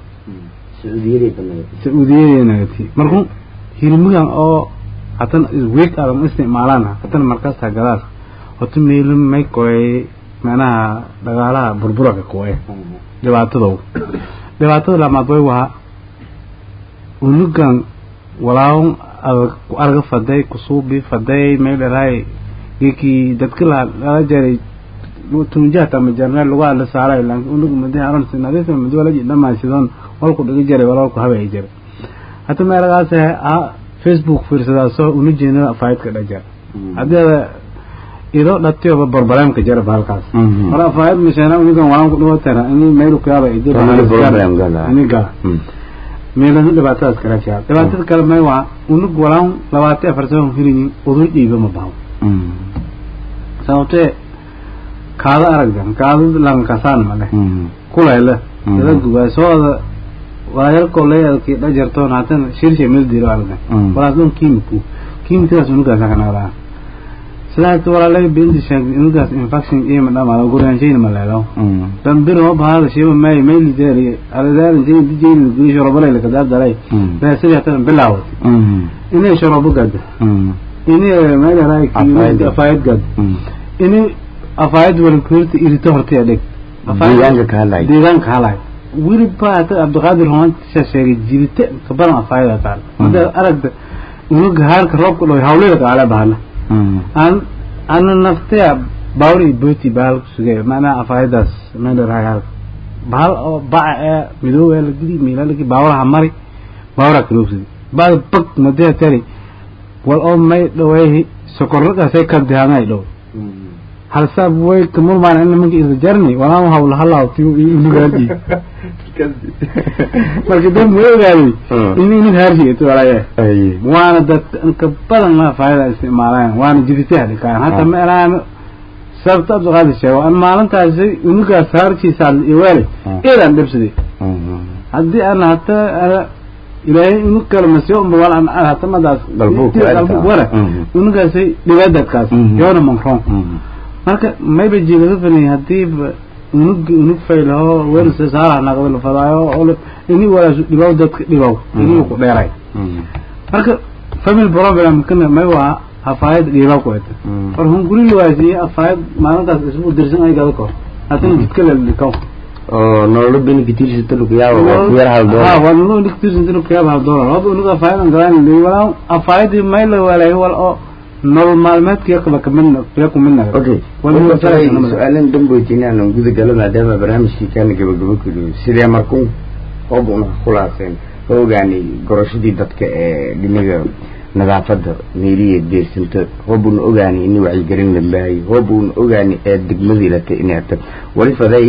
sauudiyadeennagati markuu hilmigan oo hatan weeg adan isticmaalaan hatan markasta gadaas horta meelo may koy macnaha dhagaalaha burburaka kuwe dhibaatadow dhibaatada lamaad way waha unugan walaawn adag ku arga faday kusuubi faday may dharaay geekii dadka la lala jaray tunjahta ama jarneel lagu hadla saaray laakiin unug madi aron sinadisa madi wala jidhamaa sidon walku dhigi jaray walaalku habay jaray hata meelagaas a facebook fiirsadaaso una jeena afaayadka dhajar haddii ido dhatiyoba barbareemka jara bahalkaas mar afaayad misheena unugan walaan ku dhibatana ini meylu kuyaaba Family problem gala. ini gala meelana dhibaatadaas kala jira dhibaatada kale may waa unug walaan labaatan afar sano hiliyin udur dhiiba ma baho sababtee kaado aragdan kaado lankasaan male kulayla dada gugaasooda waayarkoo leeyadki dhajartoon haatan shirshay meel diiro aragdan walaas dhan kiimiku kiimikadaas unugaasa ka naqdaa sidaas walaalay binti sheegay unugaas infection iyo madhamaada guryaanshayna ma leedo dambir hoo bahaada shiba may mayli deeri aladaadan jay dijayni guri shorobalay lakadaadalay beesadi hatan bilaawat inay shorobo gada inay meelaraay Afaayad. afaayad gada inay afaayad walkuurta irito hortaya dheg deegaanka ka hadlay deegaanka halay weliba hata cabdiqaadir romantisha sheegay jirite ka badan afaayada taal hadda aragda unuga haarka roobka dhow hawlada kaala bahana aan ana naftaya bawri booti bahal kusugay macnaha afaayadaas meelaraay halka bahal oo baca ee midooba la gidi miilalaki baawraha mari baawraa kaloobsadi baada bag madea tari wal oo may dhaweehi sokorragaasay kabdihaanay dhow halsaab way kamulmaan in nimanka isla jarni walaan hawla halaawti unugaadi marka dad ma ogaaday in inug haarshi walaya waana dad inka badan ma faayada isticmaalaan waana jiditaha dhikaan hata ma elaan sababta abdiqaadir sheego an maalintaasi unugaas haarkiisa iweelay eedaan dhibsaday haddii aan hata ana ilaahay unug kale masiyo umba wal an hata madaas Dalbuuk ku elta. wala Mhm. unugaasay dhibaadadkaas Mhm. yoona manroon marka mayba jiilaga filay hadii unug unug faylaho weersa saara naqdo la fadaayo oo la- ini walaas dhibaw dadka dhibaw ini ku dheeray marka family problem kana may waa hafaayad dhibaw ku eta war hun guri lawaasiye hafaayad maalintaas isbu dirsan ay gado kor haddana jidka la dhikaw oo nololo beniki tirsata lukuyaaba waa ku yar hal ha doolar waa nolo dhigtirsan dinu kayaba hal doolar haba unug hafaayad aan galaan dhihi walaa hafaayadii may la walaay wal oo nolol maalmeedka yakaba kamidna ya kumidna okay Wal Marka masala tahay sanamada. su-aalan damboytiin aan guda galo maadaama barnaamijkii kaana gabagabo keliyo sidee markuu hoob una khulaaseen ka ogaanay gorashadii dadka ee dhinaga nadaafadda meeliya deersanta hoob una ogaanay in wacyigelin la baahayo hoob una ogaanay ee degmadii lata inay tag wali faday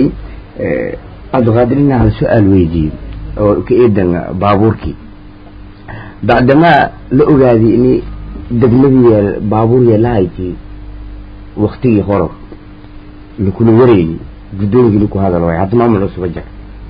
cabdiqaadir inaa hal su-aal weydiiyey oo ka eedan baabuurkii bacdamaa la ogaaday in degmadii baabuur yeelahayti waktigii hore lakula wareegay guddoonkii laku hadal waay hadda maamul cusuba jir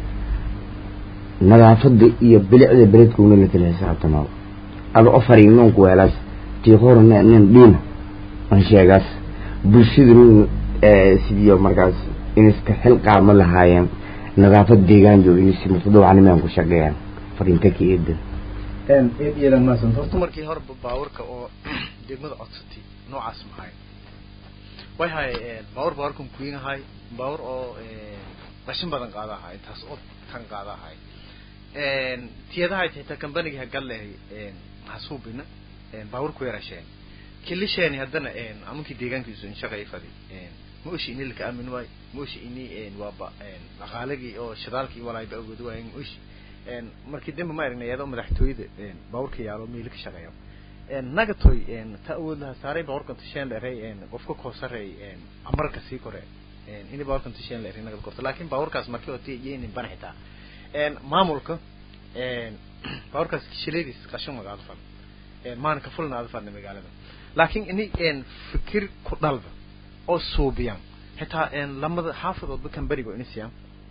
nadaafada iyo bilicda beledkuna la kala xisaabtamaa ada ofari noonku weelaas tii hore nin dhiina aan sheegaas bulshaduna sidii markaas iniska xil qaama lahaayeen nadaafad deegaan jooga inisi mutadawacnimaan ku shaqeeyaan fariinta ka eedan iyadan maasan horta markii hore baawarka oo degmada codsatay noocaas maxay way hay baawar baawarkan kuyin ahay baawar oo qashin badan qaada ahay intaas oo tan qaada ahay tiyadahay xitaa kambaniga hagal lehay maxasuubina baawar ku yarasheen kilisheeni haddana amunkii deegaankiisu in shaqay fadi ma oshi ini laka aamin waayo ma oshi ini waaba dhaqaalagii oo shidaalkii walaayba awoodi waayen ma oshi markii dambe ma aragnay iyadoo madaxtooyada baawurka yaalo meeli ka shaqeeyo nagatoy ta awood laha saaray baawurkan tasheen dheeray qofka koosarey amarka sii kore ini baawurkan tasheen dheeray nagad korto laakiin baawurkaas markii oo tii iyaynin ban xitaa maamulka baawurkaas shileediis qashin magaalo fal maana ka fulna aada fadna magaalada laakiin ini fikir ku dhalba oo suubiyan xitaa lamada xaafadoodba kambanigo inisiyan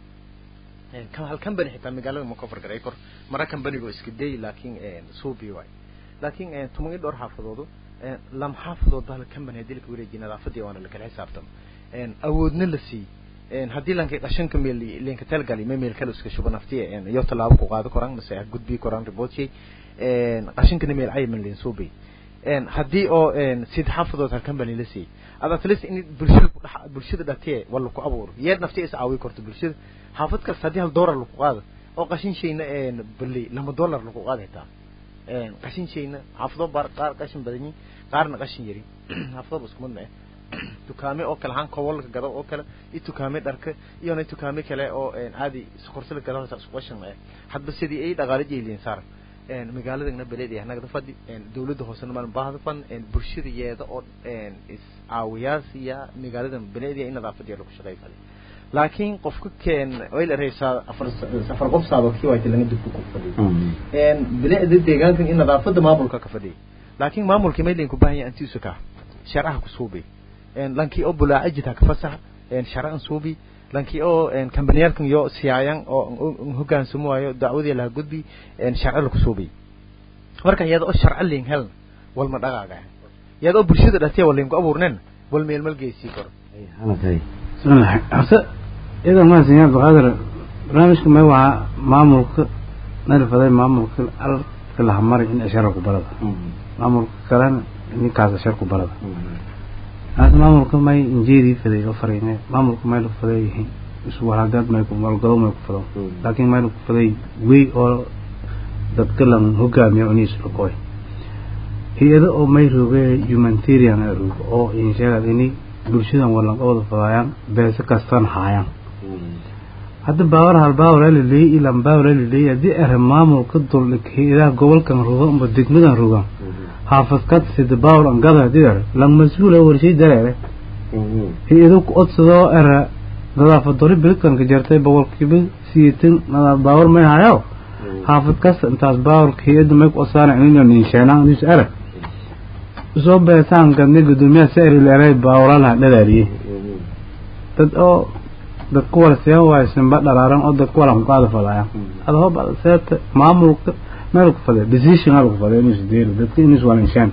hal company xitaa magaalada ma kofar garay kor mara companygo iska day laakiin suubi waay laakiin tuman i dhowr xaafadoodu lam xaafadoodba hal company haddii laka wareejiy nadaafadii waana lakala xisaabtamo awoodna la sii haddii lankay qashanka meel linka talgali ma meel kale iska shuba naftiya iyo tallaabo ku qaado koraan mase gudbii koraan reportshay qashankana meel cayiman lin suubi haddii oo sid xaafadood hal company la siiyey ad at least in bulshada kudhe bulshada dhatiye waa laku abuuro yeed nafti is caawi karto bulshada xaafad kasta haddii hal dollar laku qaado oo qashin shayna bali lama dollar laku qaada xitaa qashin shayna xaafado baar qaar qashin badan yihin qaarna qashin yari xaafadoba isku mid ma ah dukaame oo kale haan kowalka gado oo kale iyo dukaame dharka iyona dukaame kale oo caadi sokorsala gado isku qashin ma ah hadba sidii ay dhaqaale jeeliyen saar magaaladana beled ah nagada fadhi dawladda hoosena maan baahda fan bulshada yeeda oo is caawiyaasiya magaaladan beled in nadaafadiya lagu shaqeey fadhi laakiin qofka keen way la reeysaa afar afar qof saado kii waayta laga dubku ku fadhiyo bilicda deegaankan in nadaafada maamulka ka fadhiyo laakiin maamulka meelin ku baahan yahay antiisu ka sharcaha ku suubay lankii oo bulaacajita ka fasax sharcan suubi lankii oo kambaniyaalkan yo siyaayan oo hogaansamo waayo dacwadii laha gudbi sharci laku suubiy marka iyada oo sharci lin heln walma dhaqaaga iyada oo bulshada dhatiya walinku abuurnen wal meel malgeysii karo horta iyadan maasan yaa baqaadir barnaamijka may waa maamulka nalfaday maamulka alka lahamari in ashara ku barada maamulka kalena ninkaas ashar ku barada haas maamulka may injeedii faday oo farine maamulka may laku faday yihiin iswalhagaad may ku malgado may ku fado laakiin may laku faday wey oo dadka lan hogaamiya uniis lakoy hay-ado oo may rooge humanitarian ay roogo oo insheegad ini bulshadan walan wada fadaayaan beese kastan haayaan hadda baawar hal baawar la leeyay ilan baawar la leeyay haddii ere maamulka dul hay-adaha gobolkan roga amba degmadan roga haafad kad sida baawar an gada hadii ere lan mas-uula warshay dareere hay-ado ku odsadoo ere nadaafad dori bilkanka jartay boqolkiiba siyeetan nadaaf baawar may hayo haafad kasta intaas baawarka hay-adda may ku odsaana inino ninsheenaan nis ere soo beesaan gadnay guddoomiyaha sari leeray baawralaha dhalaariyey dad oo dad ku wala seen waayo simba dhalaaran oo dad ku wala kuqaada fadaya ada hoba seeta maamulka meel ku faday decision hal ku faday inuu sideero dadka inuu walanshaan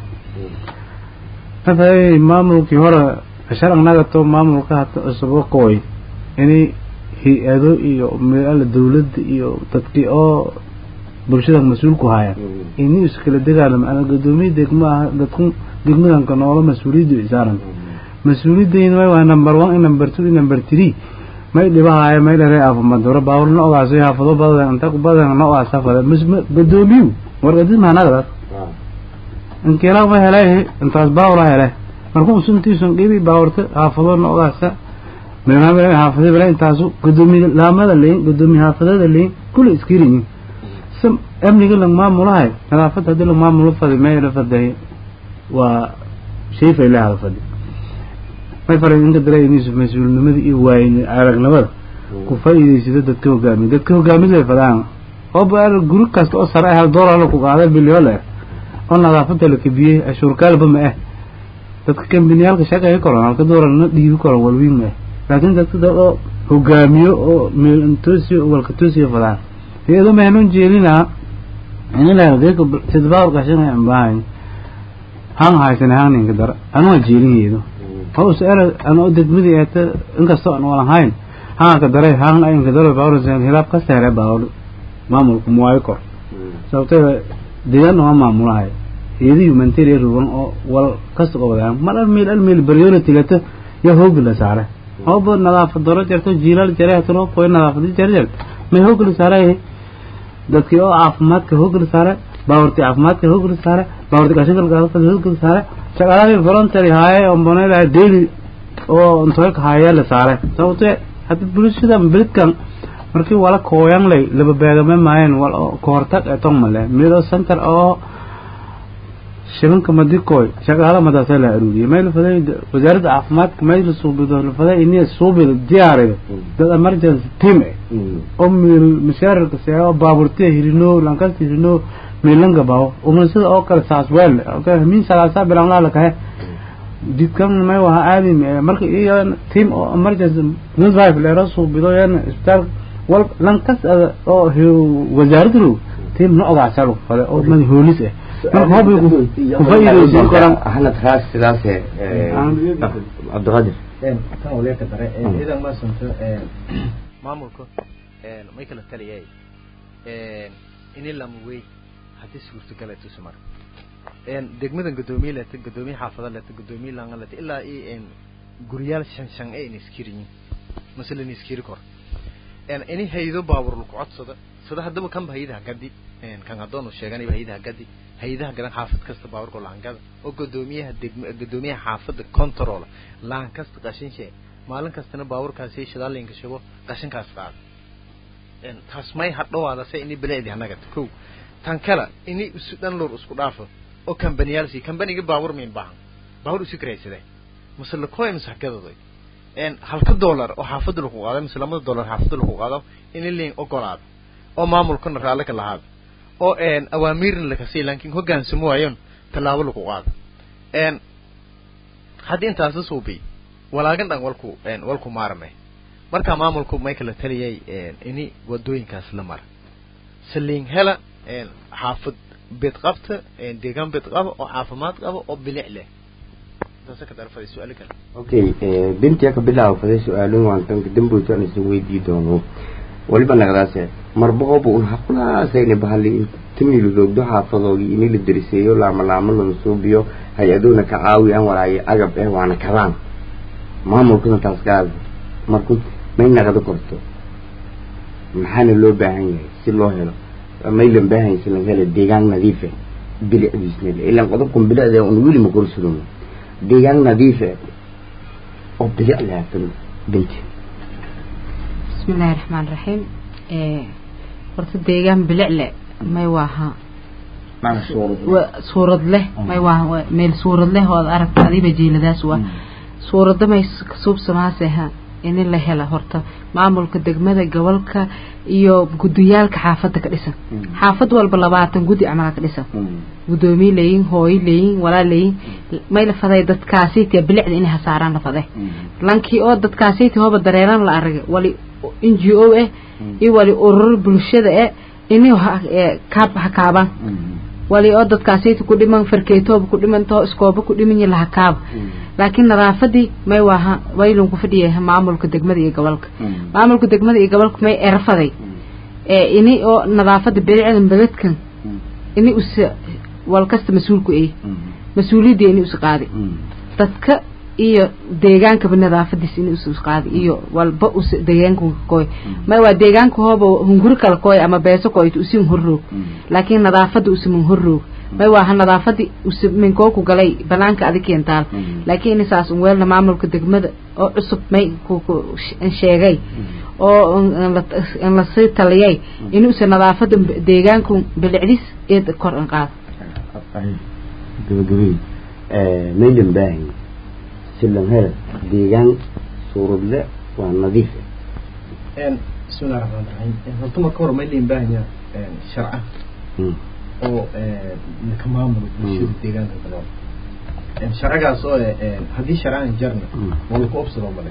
haday maamulkii hore ashar annaga to maamulka hata cusub kooy inay hay-ado iyo meela dawladda iyo dadkii oo bulshada mas-uulku haya inuu iskala dagaalamo ana guddoomiye degmo ah dadku degmadanka noola mas-uuliyaddu isaaran mas-uuliyadayna may waa number one i number two i number three may dhibahaayo may dharee afamadoro baawar na ogaasay haafado badan inta ku badan na ogaasa fada guddoomiyu wargadid mahanagadaas inkiilaa ma helay intaas baawla hele markuu suntiisun dhibi baawarta haafado na ogaasa meelhamel haafada bale intaasu guddoomiye laamada leyin guddoomiye haafadada leyin kulli iskiriyin amniga lang maamulahay nadaafadda haddii lang maamulo fadi may la faday waa shay faylaha la fadi may faray inka dareemayso mas-uulnimada iyo waayin aragnimada ku faa'iidaysado dadka hogaamiya dadka hogaamid way fadaan oo baar guri kasta oo sare hal dollar la ku qaaday bilyan leh oo nadaafada la kabiyey ashuurkaalba ma ah dadka kambaniyaalka shaqeeya koran halka dollar na dhiibi koran walwiin ma ah laakiin dadka dad oo hogaamiyo oo meel intoosiyo walka toosiyo fadaan iyadoo mahnuun jeelinaa in la geeko sidbaar qashin aan baahay han haysan han ninka dar anu jeelinaydo oo su'aal anu degmadi eeta inkastoo aan wala hayn han ka daray han ay ka daray baawr seen hilab ka saare baawr maamulku muwaay kor sababtoo deegaan waa maamulahay iyadii humanitarian ruban oo wal kasta oo wadaan mar meel al meel baryoona tigata ya hoog la saare oo bad nadaafad daro jirto jiilal jiray tano qoyn nadaafad jiray ma hoog la saaray dadkii oo caafimaadka hoog la saaray baawrti caafimaadka hoog la saaray baawrti qashinka galka hoog la saaray shaqaalaha voluntary haaye oo bonayda daily oo intoolka haaye la saaray sababtoo hadda bulshada bilkan markii wala kooyan lay laba beegame maayeen wal koortag ee tong male mido center oo shilinka madikoy shaqaala madaasa la aruuriyay meel faday wasaaradda caafimaadka meel suubido la faday inay suubido diyaariyo dad emergency team oo meel mashaarka see oo baaburtiya hirino lankasta hirino meelanga bawo umansida oo kale saas weel okay min salaasa bilan la kahe jidkan may waha aadi marka iyo team oo emergency midwife leero suubido yan isbitaal wal lankas oo wasaaraddu team no ogaasalo fale oo mad hoolis ah marka hobi ku faa'iideysan karaan ahna taas sidaas ee cabdiqaadir tan waleeka dare idan ma santo maamulka may kala taliyay ini lamawey haddii suurtagal ay tusi mara degmadan gadoomiye leta gadoomiye xaafada leta gadoomiye langa leta ilaa i guryaal shan shan ee in iskiriyin masala in iskiri kor ini haydo baabur lagu codsada sida haddaba kanba haydaha gadi kan haddoonu sheeganayba haydaha gadi haydaha gadan xaafad kasta baaburka laangada oo gadoomiyaha degma gadoomiyaha xaafada control laan kasta qashin shee maalin kastana baaburkaasi shidaalinka shubo qashinkaas qaada taas may hadhowaada se ini bilicdi hanaga kow tan kale ini isu dhan lor isku dhaafo oo kambaniyaalsi kambaniga baabur min baahan baabur isu karaysade mase lakoy mase hagadoday halka dollar oo xaafada lagu qaado mise lamada dollar xaafada lagu qaado ini liin ogolaado oo maamulkana raalli ka lahaado oo awaamiirna lakasii laakiin hoggaansamo waayon tallaabo lagu qaado haddii intaasi suubi walaagan dhan walku walku maarmay markaa maamulku may kala taliyay ini wadooyinkaas la mara saliin hela xaafad bid qabta deegaan bid qaba oo caafimaad qaba oo bilic leh intaasa ka darfaday su-aalo kale okay bintiya ka bilaabo faday su-aalin waan tanka damboyto aan isin weydii doono waliba nagdaase marboqoba un haqulaasayna bahali timilu doogdo xaafadoogii ini la deriseeyo laama laamo lala suubiyo hay-aduhuna ka caawiyaan walaayo agab eh waana kadaan maamulkuna taas gaada marku may naqdo korto maxaana loo baahan yahay si loo helo maylan baahan yahay si laga helo deegaan nadiife bilicdiisna le ilaan qodobkan bilicda un weli ma korsudono deegaan nadiife oo bilic lahaatan binti بسم الله الرحمن الرحيم horta deegaan bilic le may waaha suurad leh may waa meel suurad leh oo aragta adiba jiiladaas waa suurada may kasuubsamaaseha in la hela horta maamulka degmada gobolka iyo gudiyaalka xaafada ka dhisan xaafad walba labaatan gudi camalaa ka dhisan gudoomiye leeyin hooyo leeyin walaa leeyin may la faday dadkaasiti bilicda inay hasaaraan la faday lankii oo dadkaasiti hooba dareeran la aragay wali n g o ah iyo wali urur bulshada eh inay kaab hakaabaan wali oo dadkaasiti ku dhiman farkeetooba ku dhiman too iskooba ku dhiman yahi lahakaab laakiin nadaafadii may waaha waylun ku fadhiya maamulka degmada iyo gobolka maamulka degmada iyo gobolka may erafaday ini oo nadaafada bilicda beledkan ini usa wal kasta mas-uulku ay mas-uuliyadda ini usa qaaday dadka iyo deegaankaba nadaafadiis ini usa qaaday iyo walba usa deegaanka koy may waa deegaanka hooba hunguri kala koy ama beeso koyta usi horroog laakiin nadaafada usa mun horroog may waaha nadaafadii usa minkoo ku galay banaanka adi keentaal laakiin ini saas un weelna maamulka degmada oo cusub may sheegay oo in lasii taliyay ini usa nadaafada deegaanku bilicdis eed kor an qaado gabagabey maylan baahan silan hela deegaan suuradle waa nadiif بسم الله الرحمن الرحيم horta marka hore ma idin baahanya sharca oo kamaamul bulshada deegaanka kale sharcigaas oo haddii sharcan jarna waa laku obsado male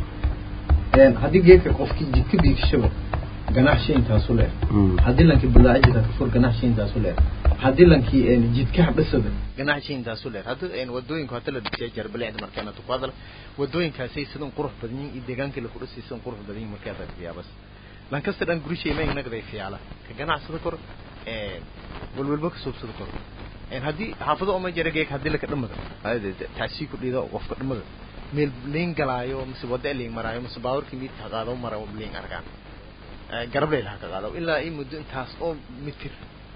haddii geedka qofkii jidka biigshaba ganacshi intaasu leer haddii lankii bulaacida kafur ganacshi intaasu leer haddii lankii jidka habdhisada ganacsi intaasu leer hadda wadooyinku hadda la dhisiya jar bilicda markeena tu ku hadal wadooyinkaasay sidan qurux badan yihiin iyo deegaankii la kudhisay sidan qurux badan yihiin markaa fiyaa bas lankasta dhan gurishay ma inagday fiyaala ka ganacsada kor walwalba ka soobsada kor haddii xaafado oma jira geeg haddii laka dhamada taasii ku dhiida qofka dhamada meel liin galaayo mise wada liin maraayo mise baawarkii miidka qaado mara liin argaan garab leyl ha ka qaado ilaa i muddo intaas oo mitir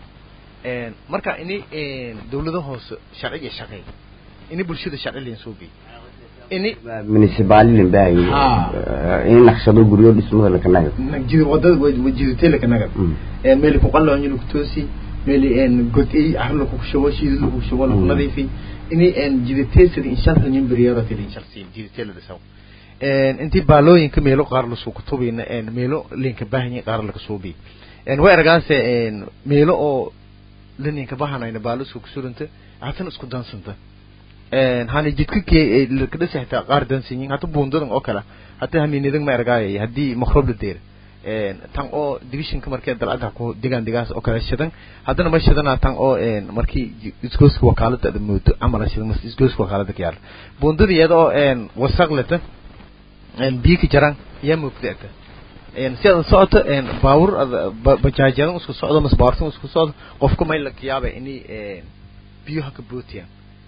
marka ini dawlado hoose sharciga shaqeey ini bulshada sharci liin soo geey ini municipality baahi in naqshado guryo dhismada la kanaga jid wadada wajiditay la kanaga meel ku qallo in ku toosi meel en godey ahlo ku shubo shiid ku shubo ku nadiifi ini en jiditay sida insha Allah nin bariyaada tilin sharsiin jiditay la dhisaw intii baalooyinka meelo qaar la soo kutubina meelo linka baahanya qaar laga soo bi way argaanse meelo oo linka baahanayna baalo soo kusuranta hatan isku dansanta hani jidka ka dhisa xitaa qaar dansanyin hata buundadan oo kale hata hamiinidan ma argaayay haddii makrob la deer tan oo divisionka markee dalcada ku digaan digaas oo kale shidan haddana ma shidana tan oo markii isgooska wakaalada ada moodo camal shidan mas isgooska wakaalada ka yaala buundada iyada oo wasaq leta biyo ka jaraan yaa moogdaata si aad socoto baawur bajaajadan isku socdo mas baawurtan isku socdo qofka may la yaaba inay biyo haka bootiyaan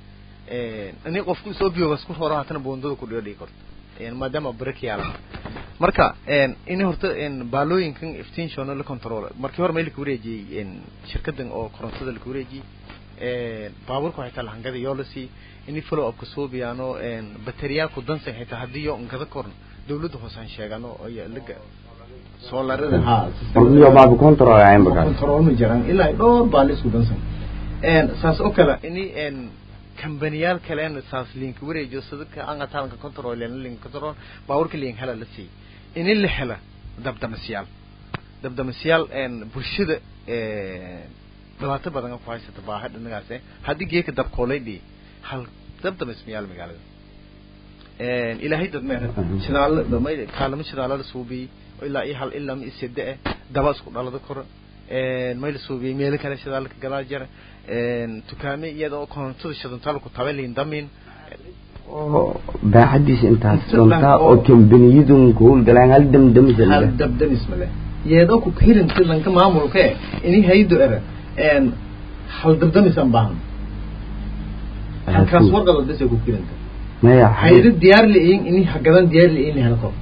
ini qofku soo biyogas ku horo hatana buundada ku dhigo dhigi karto maadaama break yaala marka ini horta baalooyinkan iftiinshona la control markii hore meel ka wareejiyey shirkadan oo korontada laka wareejiyey baaburka xitaa lahangada yoo la sii ini follow upka soo biyaano bateriyaa ku dansan xitaa haddii yo ngada korn dawladda hoosaan sheegano laga soolarada iyo baabu control ayan baka control ma jiraan ilaa dhowr baal isku dansan saas oo kale ini kambaniyaal kalena saas linka wareejiyo sadaka anga talanka control lena linka control baaburka lin hela la sii ini la hela dabdamasyaal dabdamasyaal bulshada dhibaato badan ku haysata baaha dhinagaas haddii geeka dabkooleydhi hal dabdamasmayaal magaalada ilaahay dad meher shidaalo kaalamo shidaalo la suubiyey ilaa iyo hal ilaa ma isede eh daba isku dhalada kor may la suubiyey meelo kale shidaalo ka gadaa jira dukaame iyada oo korontada shidantaal ku tabe liin damin oo baaxadiisa intaas doontaa oo kambaniyadun ku howlgalaan hal damdamisal hal dabdamis male iyadoo ku hirinta lanka maamulka eh ini haydo era hal dabdamisan baahan halkaas warqada bese ku hirinta maya haydo diyaar liin ini hagadan diyaar liin hela kor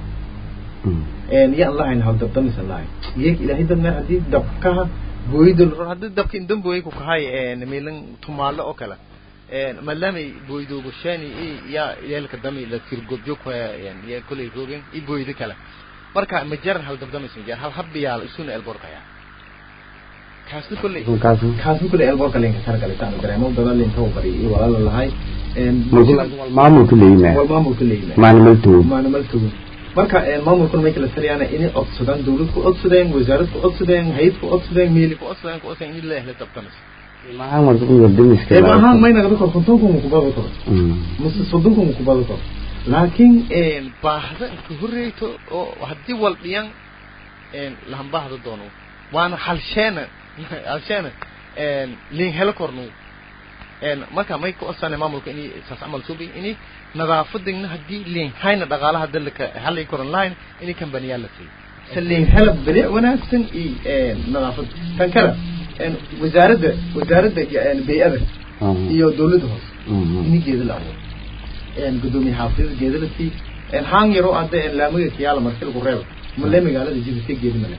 ya allah in hal dabdamisan lahay iyag ilaahay dad meer haddii dabkaha booyda haddii dabka indan booy ku kahay meelan tumaalo oo kale maadaamay booydoogashaani yaa yeelka dami la tirgobjo ku ya kulay rogen i booyda kale marka ma jaran hal dabdamis ma jar hal habbiyaal isuna elborka yaa kaasna kulley kaasna kulley elborka linka targalay taan dareemo badan linka u bari iyo walaala lahay maamulka leeyima wal maamulka leeyima maanimaltow maanimaltow marka maamulkuna may kala taliyaan inay codsadaan dawlad ku codsadeen wasaarad ku codsadeen hayad ku codsadeen meeli ku codsadeen ku codsadeen in la ehla dabdamis maahan warta ku dabdamiska maahan may nagada kor kontonkum ku bado kor mise soddonkum ku bado kor laakiin baahda ka horreyto oo haddii wal dhiyan lahan baahda doono waana halsheena halsheena liin helo kornu marka may ku codsanay maamulka inay saas camal suubi inay nadaafadina haddii liin hayna dhaqaalaha dalka halay koran lahayn inay kambaniyaal la siiyo se liin hela bilic wanaagsan iyo nadaafad tan kale wasaaradda wasaaradda bay-ada iyo dawladda hoose ini geeda la abuuro gudoomiye xaafidada geeda la sii haan yaroo hadda laamaga kiyaala marti lagu reebo male magaalada jidka geeda male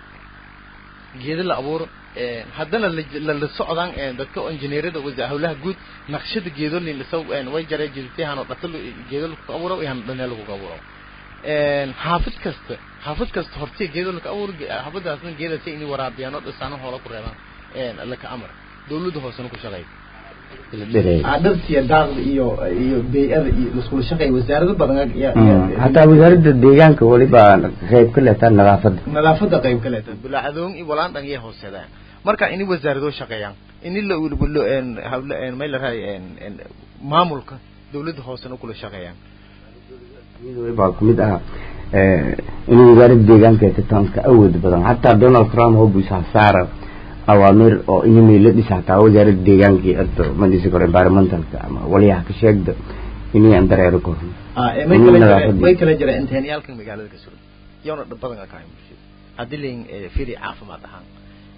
geeda la abuuro haddana la socdaan dadka injineerada hawlaha guud naqshada geedo lin lasaw way jaree jiditahan oo dhata geedo lagu abuuro ihan dhanee lagu abuuro xaafid kasta xaafid kasta hortee geedo laga abuuro xaafadaasna geedasa inay waraabiyaan oo dhisaano hoola ku reebaan laka amar dawladda hoosena ku shaqeey dhirtiya daaqda iyo iyo bey-ada iyo iskula shaqeey wasaarado badan hataa wasaaradda deegaanka weliba qayb ka leetaa nadaafadda nadaafada qayb ka leeta bulacadoon iyo walaan dhan iyo hooseedaan marka ini wasaaradoo shaqeeyaan ini la ulbulo en hawla en may la raay en en maamulka dawladda hoosena kula shaqeeyaan baa kumid aha inuu wasaaradda deegaanka tatanka awood badan hataa donald trump oo buusa saara awaamir oo inay la dhisa hataa wasaaradda deegaanka iyo arto madisa kor environmentalka ama waliyaha ka sheegda inay aan dareero kor may kala jira may kala jira inteenyaalkan magaalada ka suran yoona dhab badan ka kahay bulshada haddii lain firi caafimaad ahaan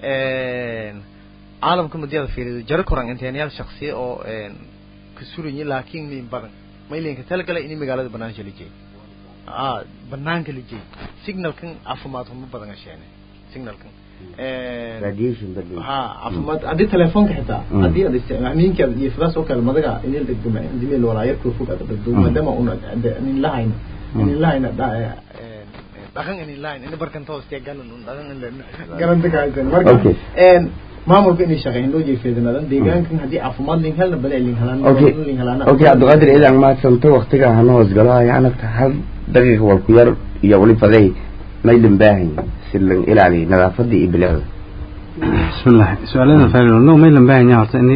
caalamka madiyada fiirido jaro koran inteenyaal shaksiya oo ka suranyi laakiin lin badan may linka talagala ini magaalada banaanka la jeey a banaanka la jeey signalkan caafimaad huma badan asheene signalkan radiation badi ha caafimaad haddii telefoonka xitaa haddii aad isticmaamiinka iyo fidaas oo kale madaga inil dhegduma indimeel walaayarka fog aad dhegdo maadaama una nin lahayna nin lahayna dhaqan inin lahayn ini barkanta hoostiya galan un dhaqan in garanta ka haysan marka maamulka inay shaqeyn loo jeefeedanadan deegaankan haddii caafimaad lin helna bale lin helaan okay lin helaan okay cabdiqaadir idan mahadsanto waktiga hana hoos galo ayaanagta hal daqiiqa wal ku yar iyo wali faday maydan baahan si lan ilaaliyo nadaafada iyo bilicda bismillah su-aalada faylo no maylan baahan yahay horta in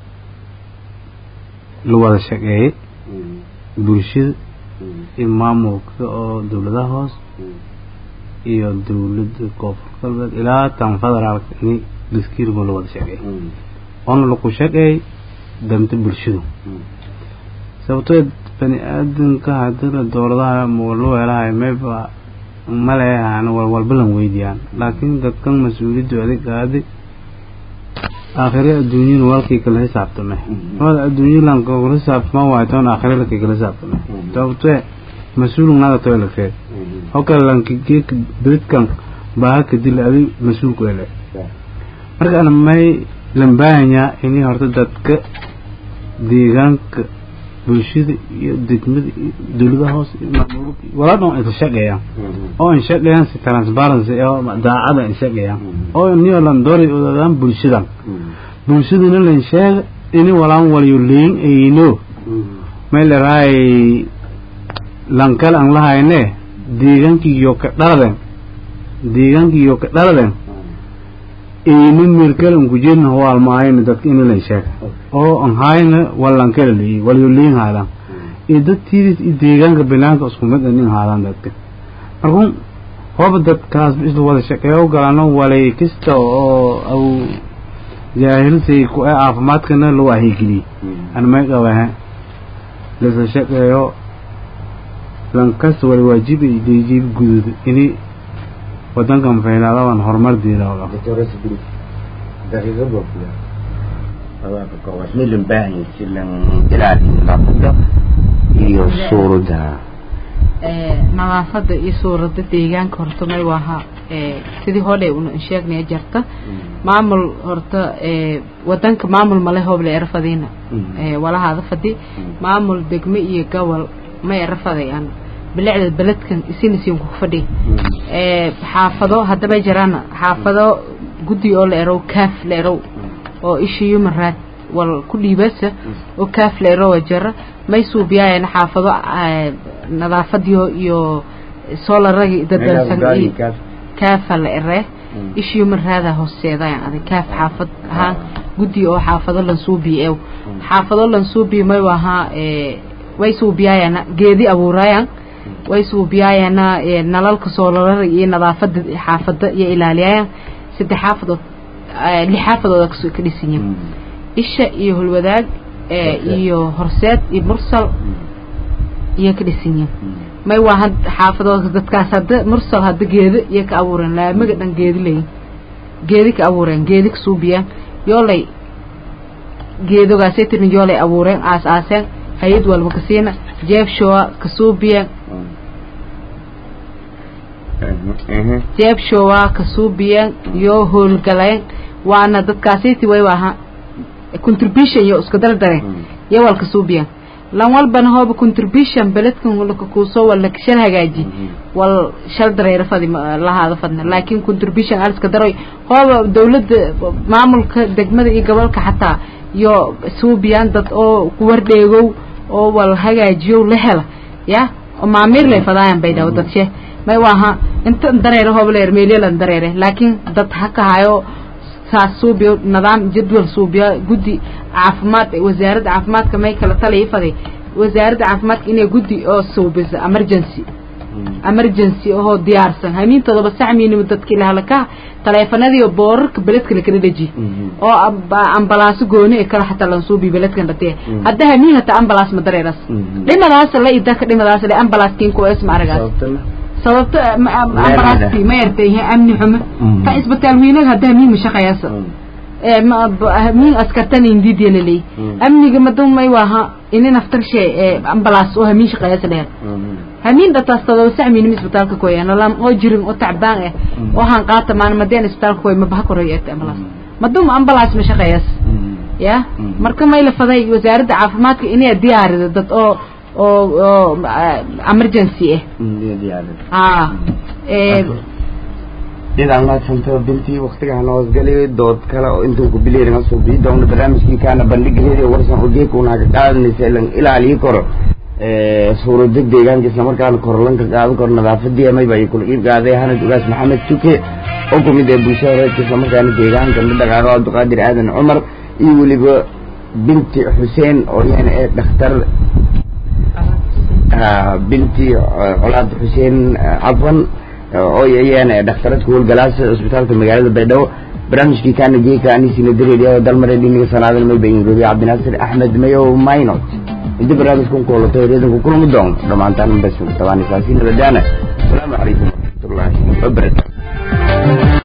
la wada shaqeeyey bulshada iyo maamulka oo dawladaha hoos iyo dawladda koonfur galbeed ilaa tan federaalka in daskiirma la wada shaqeeyey oona laku shaqeey danta bulshadu sababtoo bani aadamka hadina dowladaha lu helahay mayba maleehan walwalba lan weydiyaan laakiin dadkan mas-uuliyaddu adig qaadi aakhire adduunyana walkii kala xisaabtame wada adduunya lan kala xisaabtama waayo toon aakhire lakii kala xisaabtame sababtee mas-uulun naga toy lakee oo kale lankigee beledkan baaha kadil adig mas-uulku ele marka ana may lan baahanyaa inay horta dadka deegaanka bulshada iyo degmada iyo dawladaha hoose iyo maamulka walaa dhan ay ka shaqeeyaan oo ay shaqeeyaan si transparency oo daacada ay shaqeeyaan oo niyo lan doori odaadaan bulshadan bulshadana lan sheega ini walaan waliyo leyn ayno may laraay lan kale aan lahayne deegaankiiyo ka dhaladen deegaankiiyo ka dhaladen ayno meelkale an kujeedna hawaalmaayayna dadka ini lan sheega oo aan hayna walan kala leeyay waliyo leyn haadaan iyo dadtiidis iyo deegaanka banaanka isku mid nin haadaan dadka markun hooba dadkaas isla wada shaqeeyo galano walay kasta oo aw jaahilsay ku ee caafimaadkana loo waahigeliye ana may qabaha lasa shaqeeyo lankasta wala waajiba iyo deejiib guduud ini wadankan faynaadaban horumar diilaa daqiiqad waa ku yar awaaka koowaad milan baahan si lan ilaaliyo nadaafada iyo suuradda nadaafada iyo suurada deegaanka horta may waha sidii hole una sheegnaya jarta maamul horta wadanka maamul male hooble erafadiina walahaada fadi maamul degme iyo gobol ma erafadayaan bilicda beledkan isinisiin ku fadhi xaafado haddaba jiraan xaafado guddi oo la erow kaaf la erow oo isha human right wal ku dhiibasa oo kaaf la erow jira may suubiyaayeen xaafado nadaafadiyo iyo solaragi dadalsan kaafa la ere isha human right hooseedayaan adag kaaf xaafad ahaan guddi oo xaafado lan suubi ew xaafado lan suubi may wahaa way suubiyaayaan geedi abuurayaan way suubiyaayana nalalka soolarada iyo nadaafada xaafada iyo ilaaliyayaan saddex xaafadood lix xaafadooda ka dhisan yihin isha iyo hulwadaag iyo horseed iyo mursal iyo ka dhisan yihin may waa had xaafadooda dadkaas hadda mursal hadda geedo iyo ka abuureen laamaga dhan geedi leeyin geedi ka abuureen geedi ka suubiyaan yoolay geedogaasay tirin yoolay abuureen aas aaseen hay-ad walba kasiina jeebshowa ka suubiyeen jeebshowa ka suubiyeen yoo howlgaleen waana dadkaasiti way ahaa contribution iyo isku dardareen iyo wal ka suubiyeen lan walbana hooba contribution beledkan laka kuusoo wal laka shal hagaaji wal shal dareero fadi lahaada fadna laakiin contribution aliska daroy hooba dawladda maamulka degmada iyo gobolka xataa iyo suubiyaan dad oo kuwardheegow oo wal hagaajiyo la hela ya oo maamiir lay fadaayan bay dhaw dadshe may waaha inta dareere hooba leer meelyalan dareere laakiin dad haka hayo saas suubiyo nidaam jadwal suubiya guddi caafimaad wasaaradda caafimaadka may kala talaya faday wasaaradda caafimaadka inay guddi oo suubisa emergency emergency oo diyaarsan hamiintooda sacmiinimo dadkii lahalaka taleefanadii boorarka beledka la kala dhaji oo ambalaaso gooni ee kala xataa lan suubi beledkan dhatiye hadda hamiin hataa ambalaas ma dareeras dhinadaas la idaka dhinadaas le ambalaas kiin ku isma aragaas sababto ambalaasti ma yartay amni xumo ka isbitaal weynaga hadda hamiin ma shaqeeyasa min askartan indidiya laley amniga madun may waaha ini naftar shee ambalaas oo hamiin shaqeeyasa dheer hamiin dhataas todoba sac miinima isbitaalka koya nalam oo jirin oo tacbaan eh oo han qaata maan madeen isbitaalka koy mabaha koray eeta ambalaas madum ambalaas ma shaqeeyas ya marka may la faday wasaaradda caafimaadka inay diyaarido dad oo oo oo emergency ah ah dhinac maadsanto bintii waktigaha nabadgelyo dood kale oo intuu ku bileerin soo bii doona barnaamijkii kaana bandhigaheedi warsan ogeeka unaga qaadanaysa ilan ilaalii koro suurada deegaanka islamarkaana korolanka qaadan karo nadaafadii amayba ay kula iib qaaday hanad ugaas maxamed tuke oo kumid ee bulshada reerka islamarkaana deegaanka dhaqaaqo cabdiqaadir aadan cumar iyo weliba binti xuseen oo iyana ee dhakhtar binti colaad xuseen cafwan oo iyana dhakhtarad kuhowlgalaasa cisbitaalka magaalada baydhabo barnaamijkii kaana geeka anisina dareeriya dalmare dhiniga sanaadan may bayin robiya cabdinaasir axmed mayo maynot inta barnaamijkan kuholato reedanku kulmi doono dhammaantaan bas tabaanisaasi nabadaana asalaamu calaykum waraxmatullaahi wabarakatu